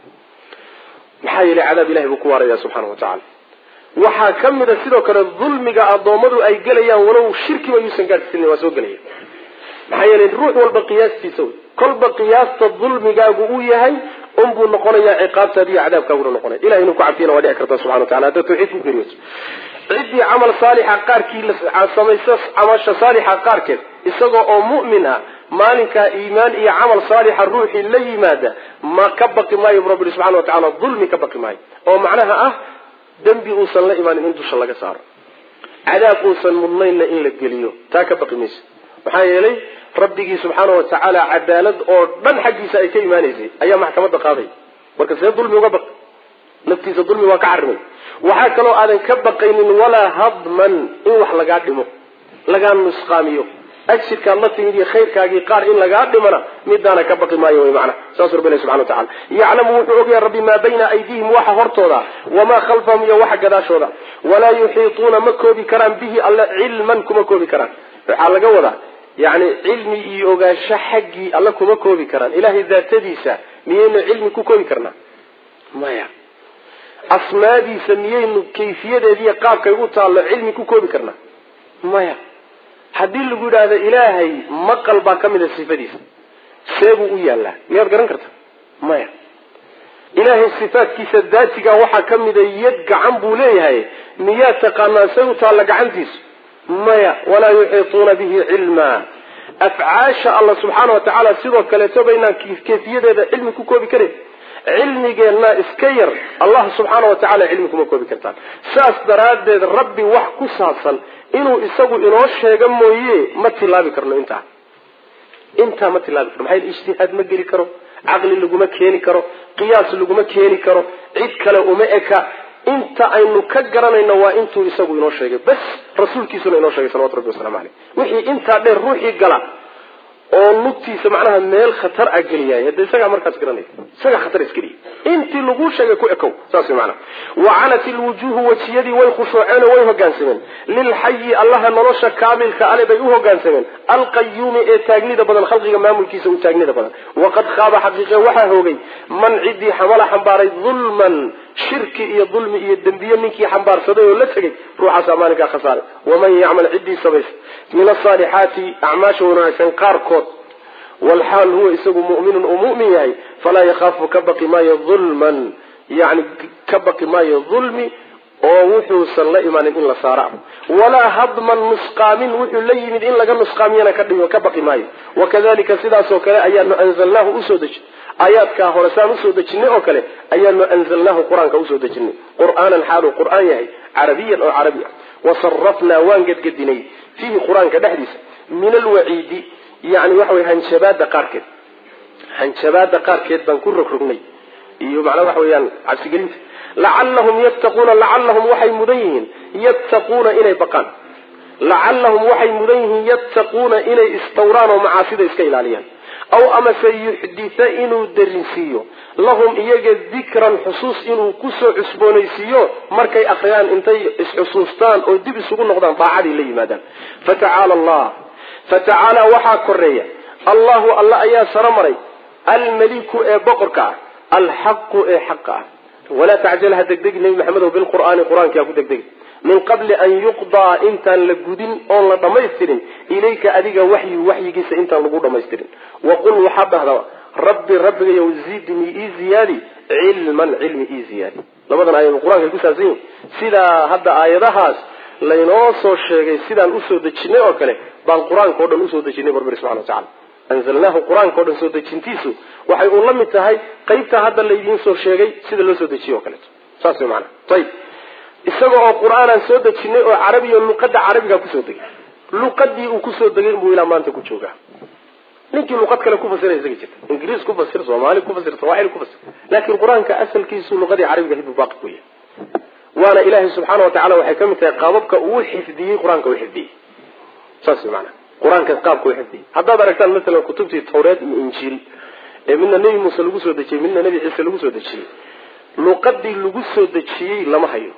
[SPEAKER 2] maxaa yeelay cadaab ilahay buu ku waaraya subxaana wa tacala waxaa ka mid a sidoo kale dulmiga addoommadu ay gelayaan walow shirkiba yuusan gaadhsiinin waa soo gelaya maxaa yeelay ruux walba qiyaastiisa wey kolba qiyaasta dulmigaagu uu yahay unbuu noqonayaa ciqaabtaadi iyo cadaabkaaguna noqonaya ilahay inuu ku cabtiyana waa dhici karta subxana wa tacala haddaad tawxiid ku geriyoto ciddii camal saalixa qaarkii samaysa camasha saalixa qaarkeed isagoo oo mu'min ah maalinkaa iimaan iyo camal saalixa ruuxii la yimaada ma ka baqi maayo bu rabbi subxana wa tacala dulmi ka baqi maayo oo macnaha ah dembi uusan la imaanin in dusha laga saaro cadaab uusan mudnaynna in la geliyo taa ka baqi mayso maxaa yeelay rabbigii subxaana wa tacaala cadaalad oo dhan xaggiisa ay ka imaanaysay ayaa maxkamadda qaaday marka see dulmi uga baq naftiisa dulmi waa ka xarimay waxaa kaloo aadan ka baqaynin walaa hadman in wax lagaa dhimo lagaa nusqaamiyo ajirkaad la timid iyo khayrkaagii qaar in lagaa dhimana midaana ka baqi maayo wy macna saasuu rabbi ilahi subxana wa tacala yaclamu wuxuu ogyahay rabbi maa bayna aydiihim waxa hortooda wamaa khalfahum iyo waxa gadaashooda walaa yuxiituuna ma koobi karaan bihi alle cilman kuma koobi karaan waxaa laga wadaa yani cilmi iyo ogaansho xaggii alle kuma koobi karaan ilahay daatadiisa miyaynu cilmi ku koobi karnaa maya asmaadiisa miyaynu kayfiyadeediiyo qaabkay u taallo cilmi ku koobi karnaa maya haddii lagu yidhaahdo ilaahay maqal baa ka mid a sifadiisa see buu u yaallaa miyaad garan karta maya ilaahay sifaadkiisa daatiga waxaa ka mida yad gacan buu leeyahay miyaad taqaanaa say u taalla gacantiisu maya walaa yuxiituuna bihi cilmaa afcaasha alla subxaana wa tacaala sidoo kaleeto baynaan kayfiyadeeda cilmi ku koobi karin cilmigeenna iska yar allah subxaana wa tacala cilmi kuma koobi kartaan saas daraaddeed rabbi wax ku saabsan inuu isagu inoo sheego mooye ma tilaabi karno intaa intaa ma tilaabi karno maxaa ijtihaad ma geli karo caqli laguma keeni karo qiyaas laguma keeni karo cid kale uma eka inta aynu ka garanayno waa intuu isagu inoo sheegay bas rasuulkiisuna inoo sheegay salawatu rabbi waslamu caleyh wixii intaa dheer ruuxii gala oo nugtiisa macnaha meel khatar a geliyaay hadda isagaa markaas garanaya isagaa khatar isgeliya intii laguu sheegay ku ekow saas way macnaha wacanat ilwujuuhu wejiyadii way khushuuceen oo way hogaansameen lilxayi allaha nolosha kaamilka ale bay u hogaansameen alqayuumi ee taagnida badan khalqiga maamulkiisa u taagnida badan waqad khaaba xaqiiqe waxaa hoogay man ciddii xamala xambaaray dulman shirki iyo dulmi iyo dembiye ninkii xambaarsaday oo la tegay ruuxaasaa maalinkaa khasaaray waman yacmal ciddii samaysa min asaalixaati acmaasha wanaagsan qaarkood walxaal huwa isagu mu'minun uu mu'min yahay falaa yakhaafu ka baqi maayo dulman yani ka baqi maayo dulmi oo wuxuusan la imaanin in la saara walaa hadman nusqaamin wuxuu la yimid in laga nusqaamiyana ka baqi maayo wakadalika sidaasoo kale ayaanu anzalnaahu usoo dejin aayaadkaa hore saan usoo dejinay oo kale ayaanu anzalnaahu qur-aanka usoo dejinay qur'aanan xaaluu qur'aan yahay carabiyan oo carabi ah wasarafnaa waan gedgedinay fiihi qur-aanka dhexdiisa min alwaciidi yani waxa wey hanjabaada qaarkeed hanjabaada qaarkeed baan ku rogrognay iyo macnaa waxa weeyaan cabsigelinta lacallahum yattaquuna lacallahum waxay mudan yihiin yattaquuna inay baqaan lacallahum waxay mudan yihiin yattaquuna inay istawraan oo macaasida iska ilaaliyaan aw amase yuxditha inuu darinsiiyo lahum iyaga dikran xusuus inuu kusoo cusboonaysiiyo markay akhriyaan intay isxusuustaan oo dib isugu noqdaan daacadii la yimaadaan fatacaala allah fatacaala waxaa koreeya allahu alla ayaa saro maray almaliku ee boqorka ah alxaqu ee xaqa ah walaa tacjal ha degdegi nebi maxamedow bilqur'aani qur-aanki ha ku degdegi min qabli an yuqdaa intaan la gudin oon la dhammaystirin ilayka adiga waxyu waxyigiisa intaan lagu dhammaystirin waqul waxaa dhahda rabbi rabbigayow zidnii ii ziyaadi cilman cilmi ii ziyaadi labadan aayad qur-aanka ay ku saabsan yihin sidaa hadda aayadahaas laynoo soo sheegay sidaan usoo dejinay oo kale baan qur-aanka o dhan usoo dejinay barbari subxana wa tacala anzalnaahu qur-aanka o dhan soo dejintiisu waxay uun la mid tahay qaybta hadda laydiin soo sheegay sida loo soo dejiye o kaleeto saas way maanaa ayib isaga oo qur-aanaan soo dejinay oo carabiya luqada carabigaa kusoo degay luqadii uu kusoo degay inbuu ilaa maanta ku joogaa ninkii luqad kale ku fasira isaga jirta ingiriis ku fasir soomaali ku fasir sawaaxili ku fasir laakiin qur-aanka asalkiisu luqadii carabiga hidbuu baaqi ku yahay waana ilaahay subxaana watacala waxay ka mid tahay qaababka uu xifdiyey qur-aanka u xifdiyey saas maana qur-aanka qaabka u xifdiyey haddaad aragtaan masalan kutubtii tawreed iyo injiil ee midna nebi muuse lagu soo dejiyey midna nebi ciise lagu soo dejiyey luqadii lagu soo dejiyey lama hayo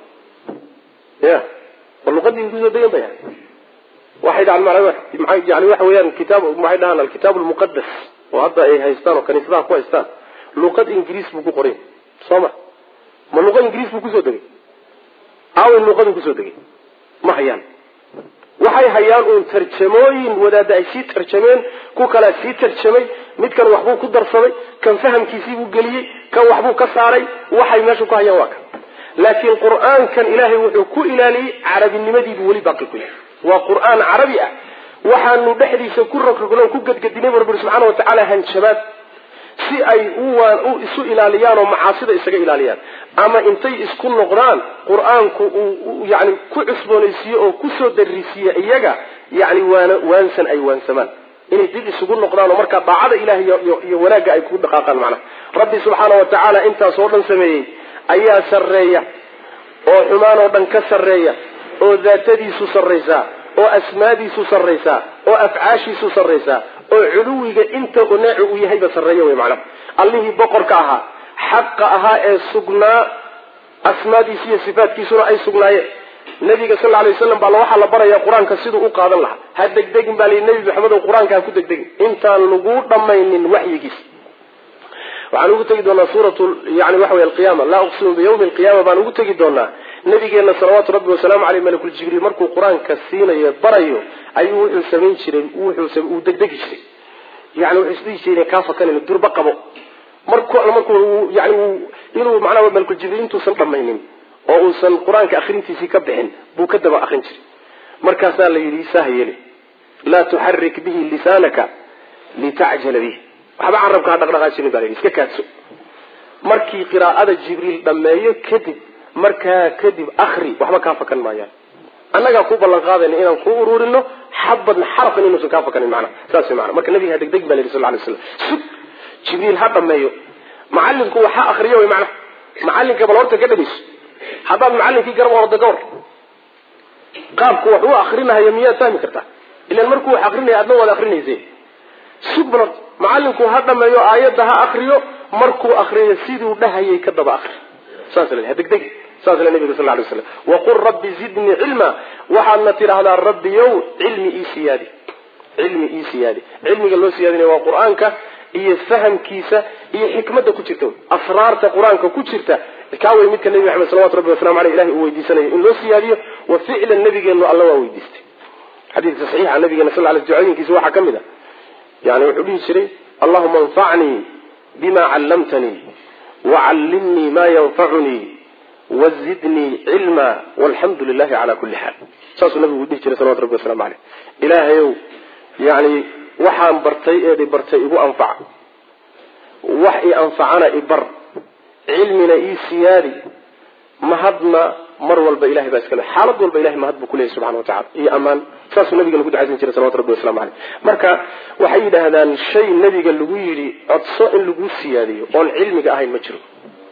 [SPEAKER 2] ya ma luqadii lagu soo degan baya waxay dhahaan ma yani waxa weeyaan kitaab waxay dhahaan alkitaab almuqadas oo hadda ay haystaan oo kaniisadaha ku haystaan luqad ingiriis buu ku qoray soo ma ma luqa ingiriis buu kusoo degay aaway luqaduu kusoo degay ma hayaan waxay hayaan uun tarjamooyin wadaada ay sii tarjameen ku kalea sii tarjamay midkan waxbuu ku darsaday kan fahamkiisii buu geliyey kan waxbuu ka saaray waxay meesha ku hayaan waa kan laakiin qur-aankan ilaahay wuxuu ku ilaaliyey carabinimadiibuu weli baaqi ku yahay waa qur-aan carabi ah waxaanu dhexdiisa ku rogrogno ku gadgadinay bu rabbi subxaana watacaala hanjabaad si ay u isu ilaaliyaan oo macaasida isaga ilaaliyaan ama intay isku noqdaan qur-aanku uu yani ku cusboonaysiiye oo kusoo darisiiye iyaga yani waana waansan ay waansamaan inay dib isugu noqdaan oo markaa daacada ilahay iyo wanaagga ay ku dhaqaaqaan macnaha rabbi subxaana wa tacaala intaas oo dhan sameeyey ayaa sarreeya oo xumaan oo dhan ka sarreeya oo daatadiisu sarraysaa oo asmaadiisu sarraysaa oo afcaashiisu sarraysaa oo culuwiga inta neecu uu yahayba sarreeya wey macnaha allihii boqorka ahaa xaqa ahaa ee sugnaa asmaadiisu iyo sifaatkiisuna ay sugnaayeen nabiga sal alay waslam baa waxaa la baraya qur-aanka siduu u qaadan lahaa ha degdegin baa layihi nebi maxamedow qur-aanka ha ku degdegin intaan lagu dhammaynin waxyigiis waxaan ugu tegi doonaa suurat yani waxa wey alqiyama laa uqsimu biyawmi alqiyama baan ugu tegi doonaa nabigeena salawaatu rabbi wasalaamu aleyh malakul jibriil markuu qur-aanka siinayo barayo ayuu wuxuu samayn jiray uu degdegi jiray yani wuxuu isdhihi jiray kaa fakanan durba qabo marku markuu yani inuu macnaha malakul jibriil intuusan dhamaynin oo uusan qur-aanka akrintiisii ka bixin buu ka daba akrin jiray markaasaa la yidhi saha yeeli laa tuxarik bihi lisaanaka litacjala bih waxba carabka ha dhaqdhaqaajinin baa la yidhi iska kaadso markii qiraa'ada jibriil dhammeeyo kadib markaa kadib akri waxba kaa fakan maayaan annagaa ku ballan qaadayna inaan ku ururino xabadna xarafan inuusan kaa fakanin macnaha saas wey mana marka nabiga ha degdegin ba la yidhi sal lay slam sug jibriil ha dhameeyo macalinku waxa akriyo wey macnaha macalinka bal horta ka dhegeyso haddaad macalinkii garab orda gawar qaabku wax u akrinahayo miyaad fahmi kartaa ilan markuu wax akrinaya adna waad akrinayse sug bal horta macalinku ha dhameeyo aayadda ha akriyo markuu akriyo siduu dhahayay ka daba akri saas la ha degdegi saas le nabiga sal lay slam waqul rabbi zidnii cilma waxaadna tidhaahdaa rabbiyow cilmi ii siyaadi cilmi ii siyaadi cilmiga loo siyaadinaya waa qur-aanka iyo fahamkiisa iyo xikmadda ku jirta asraarta qur-aanka ku jirta kaa wey midka nebi maxamed salawatu rabbi wasalamu aleyh ilahi uu weydiisanayo in loo siyaadiyo wa ficlan nabigeenu alla waa weydiistay xadiidka saxiixa nabigeena sal l ducooyinkiisa waxaa ka mid a yani wuxuu dhihi jiray allahuma anfacnii bima callamtanii wacallimnii ma yanfacunii wazidnii cilma walxamdu lilahi cala kulli xaal saasuu nabigu dhihi jiray salawatu rabbi wasalamu aleyh ilaahayow yani waxaan bartay eed i bartay igu anfaca wax i anfacana i bar cilmina ii siyaadi mahadna mar walba ilahay baa iskale xaalad walba ilahay mahad buu kuleyahy subxana watacala iyo ammaan saasuu nabiga lagu ducaysan jiray salawatu rabbi waslamu caleyh marka waxay yidhaahdaan shay nabiga lagu yidhi codso in lagu siyaadiyo oon cilmiga ahayn ma jiro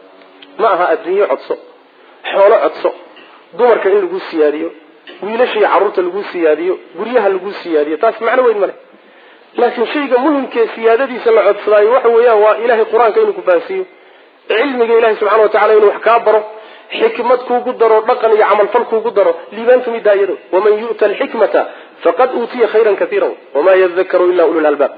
[SPEAKER 2] ma aha adduunye codso xoolo codso dumarka in lagu siyaadiyo wiilasha iyo carruurta lagu siyaadiyo guryaha lagu siyaadiyo taas macno weyn male laakiin shayga muhimkee siyaadadiisa la codsadaayo waxa weeyaan waa ilahay qur-aanka inuu ku fahansiiyo cilmiga ilahi subxana watacala inuu wax kaa baro xikmad kuugu daro dhaqan iyo camalfal kuugu daro liibaan kamid daa iyado waman yu'ta alxikmata faqad uutiya khayran kaiira wamaa yadakaru ila ulu lalbaab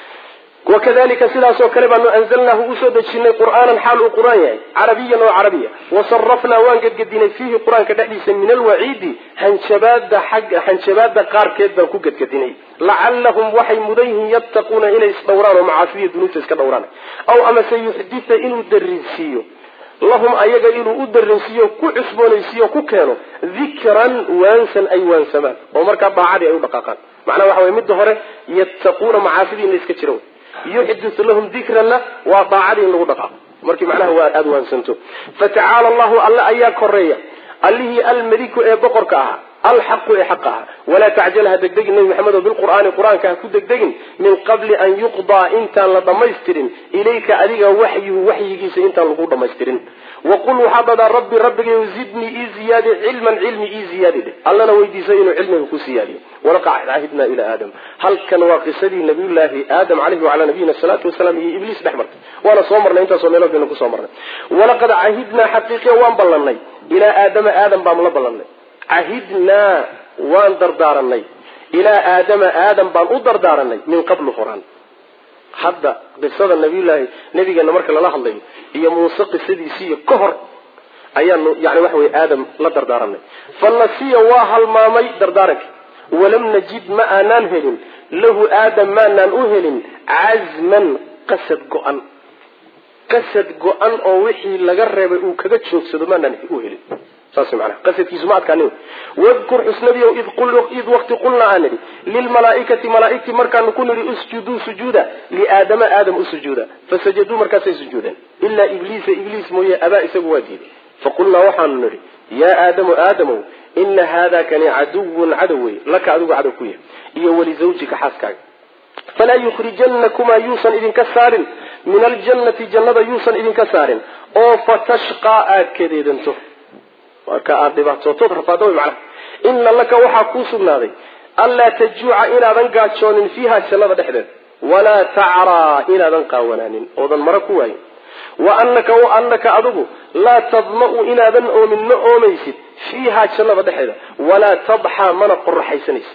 [SPEAKER 2] wakadalika sidaasoo kale baanu anzalnaahu usoo dejinay qur'aanan xaal uu qur-aan yahay carabiyan oo carabiya wasarafnaa waan gedgedinay fiihi qur-aanka dhexdiisa min alwaciidi hanjabaada xag hanjabaada qaarkeed baan ku gedgedinay lacallahum waxay mudan yihiin yattaquuna inay isdhowraan oo macaasidiya dunuubta iska dhowraan aw amase yuxdita inuu darinsiiyo lahum ayaga inuu u darinsiiyo ku cusboonaysiiyo ku keeno dikran waansan ay waansamaan oo markaa daacadii ay u dhaqaaqaan macnaha waxa weye midda hore yattaquuna macaasidii in la iska jiro yuxditu lahum dikranna waa daacadii in lagu dhaqaaqo markii macnaha waa aada waansanto fatacaala allahu alle ayaa koreeya allihii almeliku ee boqorka ahaa alxaqu ee xaqa aha walaa tacjal ha degdegin nabi maxamed oo bilqur'aani qur-aanka ha ku degdegin min qabli an yuqdaa intaan la dhammaystirin ilayka adiga waxyuhu waxyigiisa intaan lagu dhammaystirin waqul waxaa dhadaa rabbi rabbigayo zidnii ii ziyaadi cilman cilmi ii ziyaadi dheh allana weydiisay inuu cilmiga ku siyaadiyo walaqad cahidnaa ilaa aadam halkan waa qisadii nabiyullaahi aadam caleyhi wacalaa nabiyina salaatu wasalaam iyo ibliis dhex martay waana soo marnay intaasoo meelood baynu kusoo marnay walaqad cahidnaa xaqiiqiya waan ballanay ilaa aadama aadam baanu la ballanay cahidnaa waan dardaaranay ilaa aadama aadam baan u dardaaranay min qablu horaan hadda qisada nabiyullaahi nabigeena marka lala hadlayo iyo muuse qisadiisiiyo ka hor ayaanu yani waxa weye aadam la dardaaranay fanasiya waa halmaamay dardaarankii walam najid ma aanaan helin lahu aadam maanaan u helin cazman qasad go-an qasad go-an oo wixii laga reebay uu kaga joogsado maanaan u helin saas manaa qasadkiisu ma adkaanin wadkur xusnadiyow id waqti qulnaa aan nidhi lilmalaaikati malaaigtii markaanu ku nidhi usjuduu sujuuda liaadama aadam u sujuuda fasajaduu markaasay sujuudeen ilaa ibliisa ibliis mooye abaa isagu waa diiday faqulnaa waxaanu nidhi yaa aadamu aadamow ina haada kani caduwun cadow wey laka adigu cadow ku yahay iyo walizawjika xaaskaaga falaa yukhrijanakumaa yuusan idinka saarin min aljannati jannada yuusan idinka saarin oo fatashqaa aad kadeedanto marka aada dhibaatootood rafaado wy macnaha ina laka waxaa kuu sugnaaday anlaa tajuuca inaadan gaajoonin fiiha jannada dhexdeeda walaa tacraa inaadan qaawanaanin oodan mara ku waayin wa anaka wa anaka adigu laa tadma-u inaadan oomin ma oomaysid fiiha jannada dhexeeda walaa tadxaa mana qoraxaysanaysid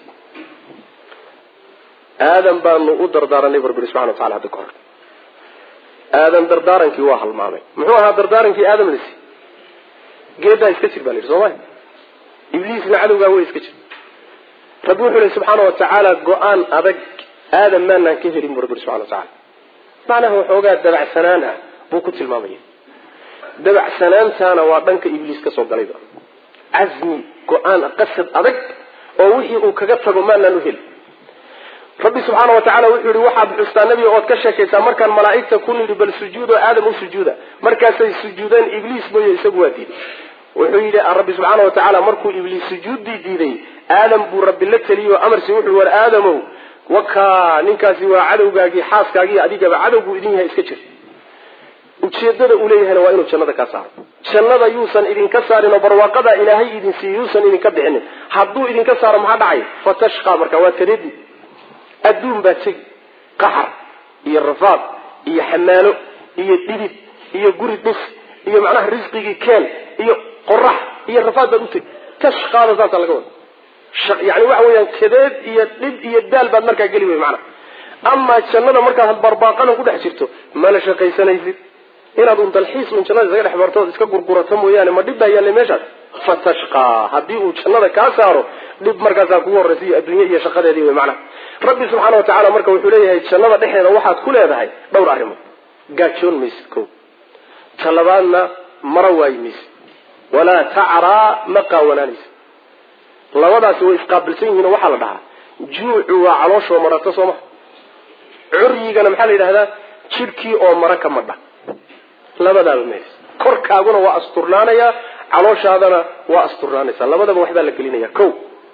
[SPEAKER 2] aadam baanu u dardaaranay barbiri subxana wa tacala hadda ka hor aadam dardaarankii waa halmaamay muxuu ahaa dardaarankii aadam lisi geedaa iska jir baa la yidhi soo maya ibliisna cadowgaa way iska jir rabbi wuxuu lehi subxaana wa tacaala go-aan adag aadam maanaan ka helin bu rabbi subxana wa tacala macnaha waxoogaa dabacsanaan ah buu ku tilmaamaya dabacsanaantaana waa dhanka ibliis ka soo galayba casmi go-aan qasad adag oo wixii uu kaga tago maanaan u helin rabbi subxaana wa tacala wuxuu yihi waxaad xustaa nebiga ood ka sheekaysaa markaan malaa'igta ku nidhi bal sujuudo aadam u sujuuda markaasay sujuudeen ibliis mooye isagu waa diiday wuxuu yidhi rabbi subxaana wa tacaala markuu ibliis sujuuddii diiday aadam buu rabbi la teliye oo amarsi wuxuu war aadamow wakaa ninkaasi waa cadowgaagii xaaskaagii adigaba cadowbuu idin yahay iska jir ujeedada uu leeyahayna waa inuu jannada kaa saaro jannada yuusan idinka saarin oo barwaaqadaa ilaahay idin siiye yuusan idinka bixinin hadduu idinka saaro maxaa dhacay fatashqa marka waad kadeedi adduun baa tegi qaxar iyo rafaad iyo xamaalo iyo dhidid iyo guri dhis iyo macnaha risqigii keen iyo qorax iyo rafaad baad utegi tashqaada saasaa laga wada yani waxa weeyaan kadeed iyo dhib iyo daal baad markaa geli wey macnaha amaa jannada markaad barbaaqana ku dhex jirto mana shaqaysanaysid inaad un dalxiis un jannada isaga dhex marto ood iska gurgurato mooyaane ma dhib baa yaallay meeshaas fatashqaa haddii uu jannada kaa saaro dhib markaasaa kugu horraysa iyo adduunye iyo shaqadeedii wey macnaha rabbi subxaana wa tacala marka wuxuu leeyahay jannada dhexeeda waxaad ku leedahay dhowr arrimood gaajoon maysid ko talabaadna mara waayi maysid walaa tacraa ma qaawanaanaysid labadaasi way isqaabilsan yihiin oo waxaa la dhahaa juucu waa calooshoo marata soo maha curyigana maxaa la yidhahdaa jidhkii oo mara ka madha labadaaba meelis korkaaguna waa asturnaanayaa calooshaadana waa asturnaanaysaa labadaba waxbaa la gelinaya ko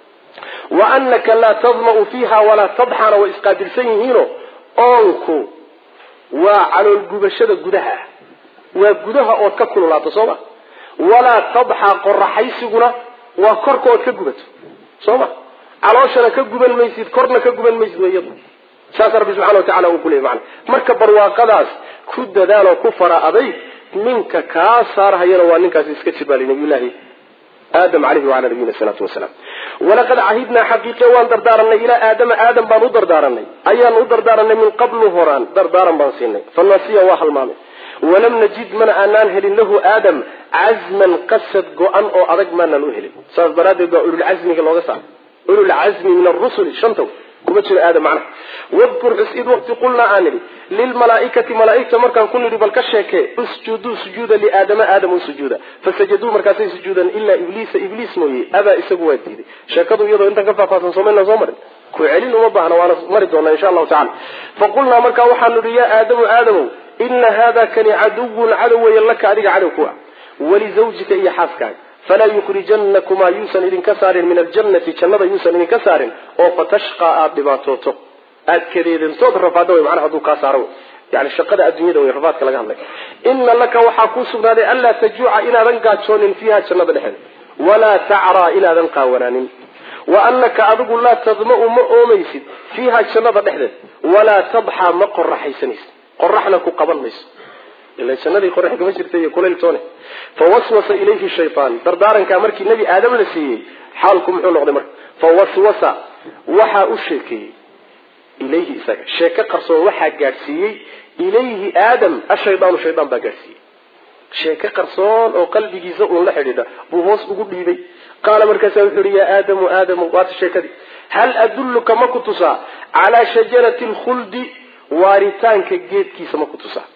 [SPEAKER 2] wa anaka laa tadma'u fiiha walaa tadxana way isqaabilsan yihiino oonku waa caloolgubashada gudaha waa gudaha ood ka kululaato sooma walaa tadxa qoraxaysiguna waa korka ood ka gubato sooma calooshana ka guban maysid korna ka guban maysid wayadu saasa rabbi subxana watacala uu kuleeyay macana marka barwaaqadaas ku dadaaloo ku fara adayg ninka kaa saarhayana waa ninkaasi iska jibaalay nabiyullaahi aadam caleyhi wacala nabiyina salaatu wasalaam walaqad cahidnaa xaqiiqe waan dardaaranay ilaa aadama aadam baan u dardaaranay ayaan u dardaaranay min qablu horaan dardaaran baan siinay fanasiya waa halmaamay walam najid mana aanaan helin lahu aadam cazman qasad go-an oo adag maanaan u helin saas daraaddeed baa ululcazmiga looga saara ululcazmi min arusuli shanta kuma jiro aadam macnaha wadkur xus id waqti qulnaa aan nidhi lilmalaaikati malaaigta markaan ku nidhi bal ka sheekee usjuduu sujuuda liaadama aadam u sujuuda fasajaduu markaasay sujuudan ilaa ibliisa ibliis mooye abaa isagu waa diiday sheekadu iyadoo intan ka faahfaahsan soomayna soo marin ku celin uma baahna waana mari doonaa insha allahu tacala faqulnaa markaa waxaanu nidhi yaa aadamu aadamow ina hada kani caduwun cadow weeye laka adiga cadow ku ah walizawjika iyo xaaskaaga falaa yukhrijanakumaa yuusan idinka saarin min aljannati jannada yuusan idinka saarin oo fatashqaa aada dhibaatooto aada kadeedantood rafaada wey macnaha hadduu kaa saaro yani shaqada adduunyada wey rafaadka laga hadlay ina laka waxaa kuu sugnaaday anlaa tajuuca inaadan gaajoonin fiiha jannada dhexeeda walaa tacraa inaadan qaawanaanin wa anaka adigu laa tadma'u ma oomaysid fiiha jannada dhexdeed walaa tadxaa ma qoraxaysanaysid qoraxna ku qaban mayso ila jannadii qorax kama jirta iyo kulayltoone fawaswasa ilayhi shaytaan dardaarankaa markii nebi aadam la siiyey xaalku muxuu noqday marka fawaswasa waxaa u sheekeeyey ilayhi isaga sheeko qarsoon waxaa gaadhsiiyey ilayhi aadam ashaydaanu shaydaan baa gaadhsiiyey sheeko qarsoon oo qalbigiisa uun la xidhiidha buu hoos ugu dhiibay qaala markaasa wuxu uhi yaa aadamu aadamu waata sheekadii hal adulluka ma ku tusaa calaa shajarati lkhuldi waaritaanka geedkiisa ma ku tusaa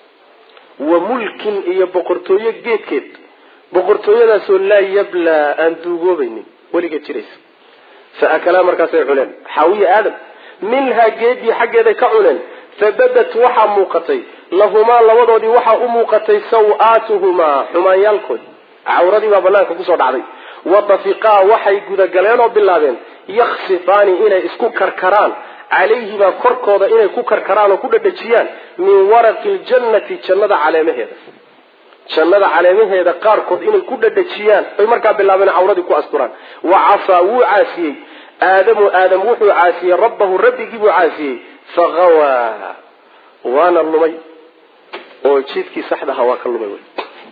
[SPEAKER 2] wa mulkin iyo boqortooyo geedkeed boqortooyadaasoo laa yablaa aan duugoobaynin weligeed jiraysa fa akalaa markaasay cuneen xaawiya aadam minhaa geedii xaggeeday ka cuneen fabadat waxaa muuqatay lahumaa labadoodii waxaa u muuqatay saw-aatuhumaa xumaanyaalkoodi cawradii baa banaanka kusoo dhacday watafiqaa waxay gudagaleen oo bilaabeen yaksifaani inay isku karkaraan calayhibaa korkooda inay ku karkaraan oo ku dhadhajiyaan min waraqi ljannati jannada caleemaheeda jannada caleemaheeda qaarkood inay ku dhadhajiyaan ay markaa bilaabeen cawradii ku asturaan wa casaa wuu caasiyey aadamu aadam wuxuu caasiyey rabbahu rabbigii buu caasiyey faqawaa waana lumay oo jidkii saxda ahaa waa ka lumay wy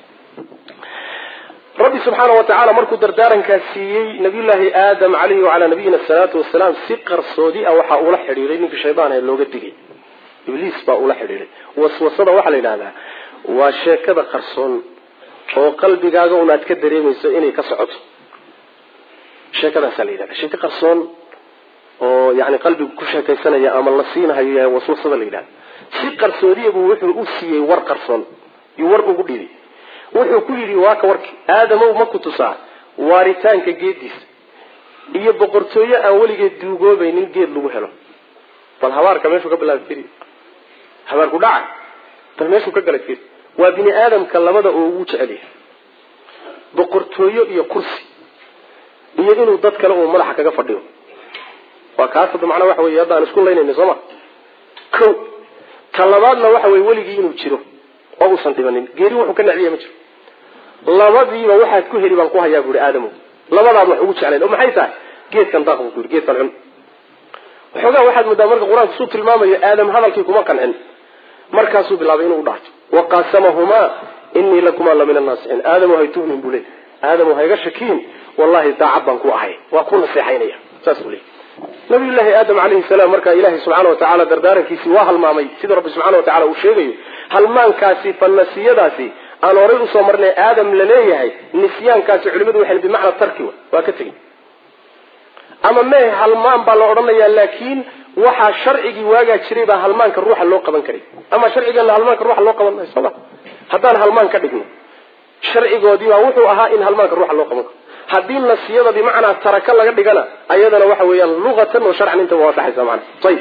[SPEAKER 2] rabbi subxaana wa tacaala markuu dardaarankaa siiyey nabiyullaahi aadam caleyhi wacalaa nabiyina asalaatu wasalaam si qarsoodi ah waxaa ula xidhiiday ninkii shaydaan ee looga digay ibliis baa ula xidhiiday waswasada waxaa la yidhahdaa waa sheekada qarsoon oo qalbigaaga un aad ka dareemayso inay ka socoto sheekadaasaa la yidhahda sheeko qarsoon oo yani qalbigu ku sheekaysanaya ama la siinahayo waswasada la yidhahda si qarsoodiyabuu wuxuu u siiyey war qarsoon iyo war ugu dhiibay wuxuu ku yidhi waa ka warki aadamow ma ku tusaa waaritaanka geediisa iyo boqortooyo aan weligeed duugoobaynin geed lagu helo bal habaarka meeshuu ka bilaabay firi habaarku dhaca bal meeshuu ka galay firi waa bini aadamka labada oo ugu jecel yahay boqortooyo iyo kursi iyo inuu dad kale uu madaxa kaga fadhiyo waa kaas hadda macnaa waxa wey hadda aan isku laynayna soo ma ko ka labaadna waxa weye weligii inuu jiro oo uusan dhibanin geeri wuxuu ka necbiya ma jiro labadiiba waxaad ku heli baan ku hayaa buuhi aadamow labadaad wax ugu jeclayn oo maxay tahay geedkan daaq buu ku yidhi geedkan cun waxoogaa waxaad moodaa marka qur-aanku suu tilmaamayo aadam hadalkii kuma qancin markaasuu bilaabay inuu udhaarto waqasamahumaa inii lakumaa la min annaasixiin aadamu hay tuhmin buu leey aadamu hayga shakiin wallahi daacad baan ku ahay waa ku naseexaynaya saas buu leey nabiyullaahi aadam calayhi salaam markaa ilaahay subxaana wa tacaala dardaarankiisii waa halmaamay sida rabbi subxana wa tacala uu sheegayo halmaankaasi fanasiyadaasi aan horay usoo marnay aadam la leeyahay nisyaankaasi culimadu waxay bimacna tarki wa waa ka tegin ama mee halmaan baa la odhanayaa laakiin waxaa sharcigii waagaa jiray baa halmaanka ruuxa loo qaban karay ama sharcigeena halmaanka ruuxa loo qaban maayo sooma haddaan halmaan ka dhigno sharcigoodii baa wuxuu ahaa in halmaanka ruuxa loo qaban karo haddii nasiyada bimacnaa taraka laga dhigana ayadana waxa weeyaan luqatan oo sharcan intaba waa dhaxaysa macana ayib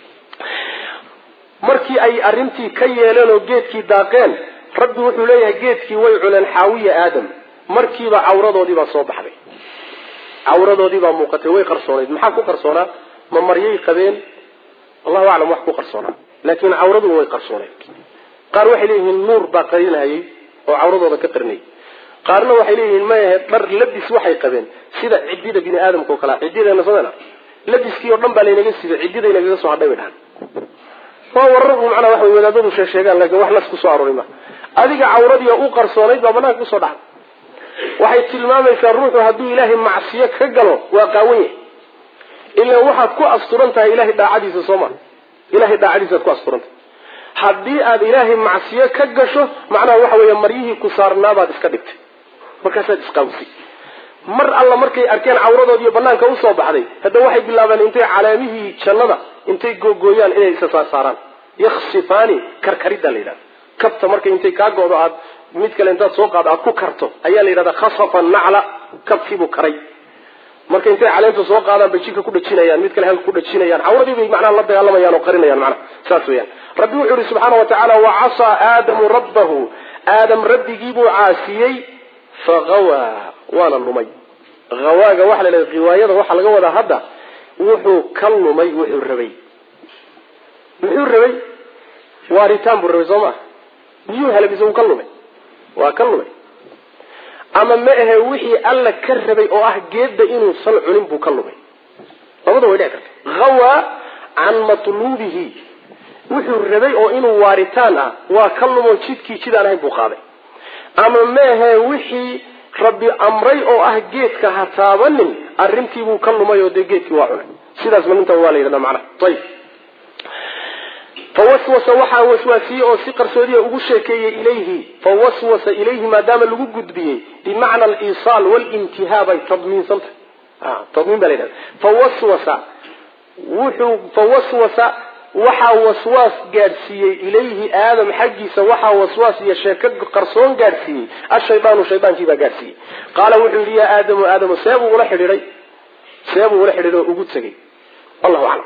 [SPEAKER 2] markii ay arrintii ka yeeleen oo geedkii daaqeen rabbi wuxuu leeyahay geedkii way cuneen xaawiya aadam markiiba cawradoodii baa soo baxday cawradoodii baa muuqatay way qarsoonayd maxaa ku qarsoonaa ma maryay qabeen allahu aclam wax ku qarsoonaa laakiin cawraduba way qarsooneyd qaar waxay leeyihiin nuur baa qarinayay oo cawradooda ka qarinayay qaarna waxay leeyihiin mayahe dhar labis waxay qabeen sida cidida bini aadamka oo kalea cidideena sameyna labiskii oo dhan baa laynaga siibay cidida inagaga soo hadhay bay dhahan waa wararku macnaa waxa wadaadadu sheesheegaan laakiin wax nas ku soo aroori ma adiga cawradiia u qarsoonayd baa banaanka kusoo dhacday waxay tilmaamaysaa ruuxu hadduu ilaahay macsiyo ka galo waa qaawan yahay ilaan waxaad ku asturan tahay ilahay daacadiisa soo maa ilahay daacadiisaad ku asturan tahay haddii aad ilaahay macsiyo ka gasho macnaha waxa weeye maryihii ku saarnaabaad iska dhigtay markaasaad isqaawsay mar alla markay arkeen cawradoodiiyo banaanka usoo baxday hadda waxay bilaabeen intay calaamihii jannada intay googooyaan inay isa saarsaaraan yaksifaani karkaridda la yidhahda kabta marka intay kaa go'do aad mid kale intaad soo qaado aad ku karto ayaa la yidhahdaa khasafa nacla kabkiibuu karay marka intay caleenta soo qaadaan bay jidka ku dhajinayaan mid kale halka ku dhajinayaan cawradii bay macnaha la dagaalamayaan oo qarinayaan macnaha saas weeyaan rabbi wuxuu yihi subxaana wa tacaala wacasaa aadamu rabbahu aadam rabbigiibuu caasiyey fagawaa waana lumay hawaaga waxa la leedahay riwaayada waxaa laga wadaa hadda wuxuu ka lumay wuxuu rabay muxuu rabay waaritaan buu rabay soo maa miyuu helay mise uu ka lumay waa ka lumay ama ma ahe wixii alla ka rabay oo ah geedda inuusan cunin buu ka lumay labada way dhici karta hawaa can matluubihi wuxuu rabay oo inuu waaritaan ah waa ka lumo jidkii jidaan ahayn buu qaaday ama ma ahe wixii rabbi amray oo ah geedka ha taabanin arrintiibuu ka lumay oo dee geedkii waa cunay sidaas malinta waa la yidhahda macnaha ayib fawaswasa waxaa waswaasiyey oo si qarsoodiya ugu sheekeeyey ilayhi fawaswasa ilayhi maadaama lagu gudbiyey bimacna aliisaal walintihaa bay tadmiinsantah tadmiin baa la yidhahda fawaswasa wuxuu fawaswasa waxaa waswaas gaadhsiiyey ilayhi aadam xaggiisa waxaa waswaas iyo sheeko qarsoon gaadhsiiyey ashaydaanu shaydaankii baa gaadhsiiyey qaala wuxuu yidhi yaa aadamu aadamu seebuu ula xidhiiday seebuu ula xidhiiday oo ugu tegey allahu aclam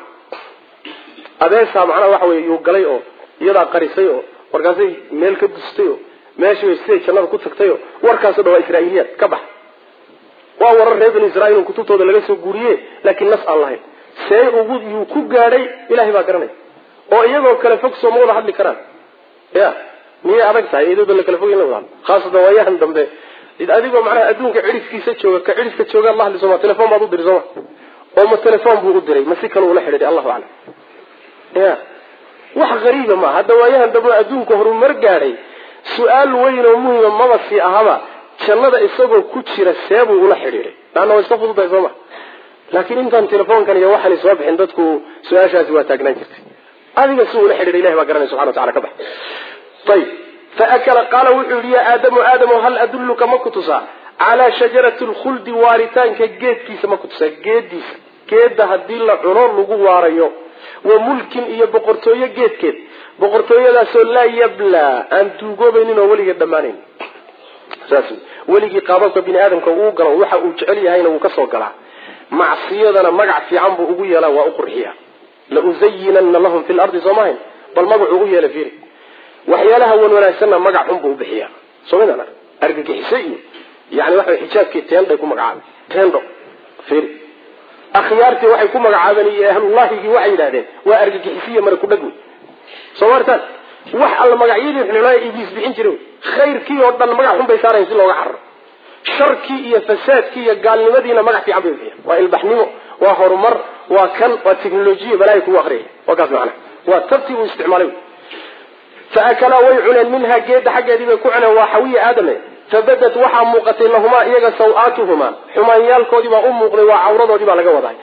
[SPEAKER 2] adeesaa macnaha waxa wey yuu galay oo iyadaa qarisay oo warkaasay meel ka dustay oo meeshii siday jannada ku tagtay oo warkaaso dhan waa israa'iiliyaad ka bax waa warar reer bani israiil oo kutubtooda laga soo guuriye laakiin nas aan lahayn see ugu yuu ku gaadhay ilahay baa garanaya oo iyagoo kale fog soo ma wada hadli karaan ya miyay adag tahay iyadooda la kala fog in la wada hadlo khaasatan waayahan dambe adigoo macnaha adduunka cidhiskiisa jooga ka cidhiska jooga ad la hadli sooma telefon baad u diri sooma oo ma telefon buu u diray ma si kale ula xidhiiday allahu aclam ya wax hariiba maa hadda waayahan dambe adduunka horumar gaadhay su-aal weyn oo muhima maba sii ahaba jannada isagoo ku jira seebuu ula xidhiiday laanna waa iska fududahay soo ma laakiin intaan telefoonkan iyo waxaan soo bixin dadku su-aashaasi waa taagnaan jirtay adiga si ula xidhiiday ilahi baa garanaya subxana wa tacala ka bax ayib faakala qaala wuxuu yihi yaa aadamu aadamu hal adulluka ma ku tusaa calaa shajarati lkhuldi waaritaanka geedkiisa ma ku tusaa geediisa geedda haddii la cuno lagu waarayo wa mulkin iyo boqortooyo geedkeed boqortooyadaasoo laa yablaa aan duugoobaynin oo weligeed dhammaanayn saas weligii qaababka bini aadamka uu galo waxa uu jecel yahayna wuu kasoo galaa macsiyadana magac fiican buu ugu yeelaa waa u qurxiya la uzayinanna lahum fi lardi soo mahayn bal magacuu u yeela fiiri waxyaalaha wan wanaagsanna magac xun buu u bixiyaa soo midana argagixise iyo yani waxa xijaabkii teenday ku magacaabay teendo fiiri akhyaartii waxay ku magacaabeen iyo ahlullahigii waxay yidhahdeen waa argagixisiya mara ku dhag wey soo maartaan wax alla magacyadii xulxulaya ibliis bixin jiray khayrkii oo dhan magac xun bay saarayan si looga cararo sharkii iyo fasaadkii iyo gaalnimadiina magac fiican bay bixiyaan waa ilbaxnimo waa horumar waa kan waa technolojiya balaayo kugu akriyaya waa kaas macana waa tabtii uu isticmaalay faakalaa way cuneen minhaa geedda xaggeedii bay ku cuneen waa xawiya aadame fabadat waxaa muuqatay lahumaa iyaga saw-aatuhumaa xumaanyaalkoodii baa u muuqday waa cawradoodii baa laga wadahay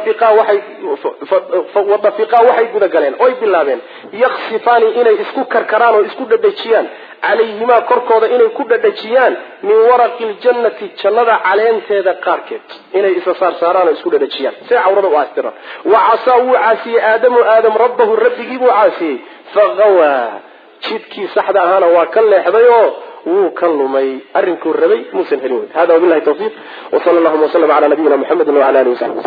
[SPEAKER 2] wadafiqaa waxay gudagaleen oy bilaabeen yaksifaani inay isku karkaraan oo isku dhadhajiyaan calayhimaa korkooda inay ku dhadhajiyaan min waraqi ljannati jannada caleenteeda qaarkeed inay isa saarsaaraan oo isku dhadhajiyaan see cawrada u aastiraan wa casaa wuu caasiyey aadamu aadam rabbahu rabbigii buu caasiyey fagawaa jidkii saxda ahaana waa ka leexday oo wuu ka lumay arrinkuu rabay muusan helin wey hada wabilahi tawfiiq wsala allahuma waslama cala nabiyina muxamedi wala alihi wasaxbi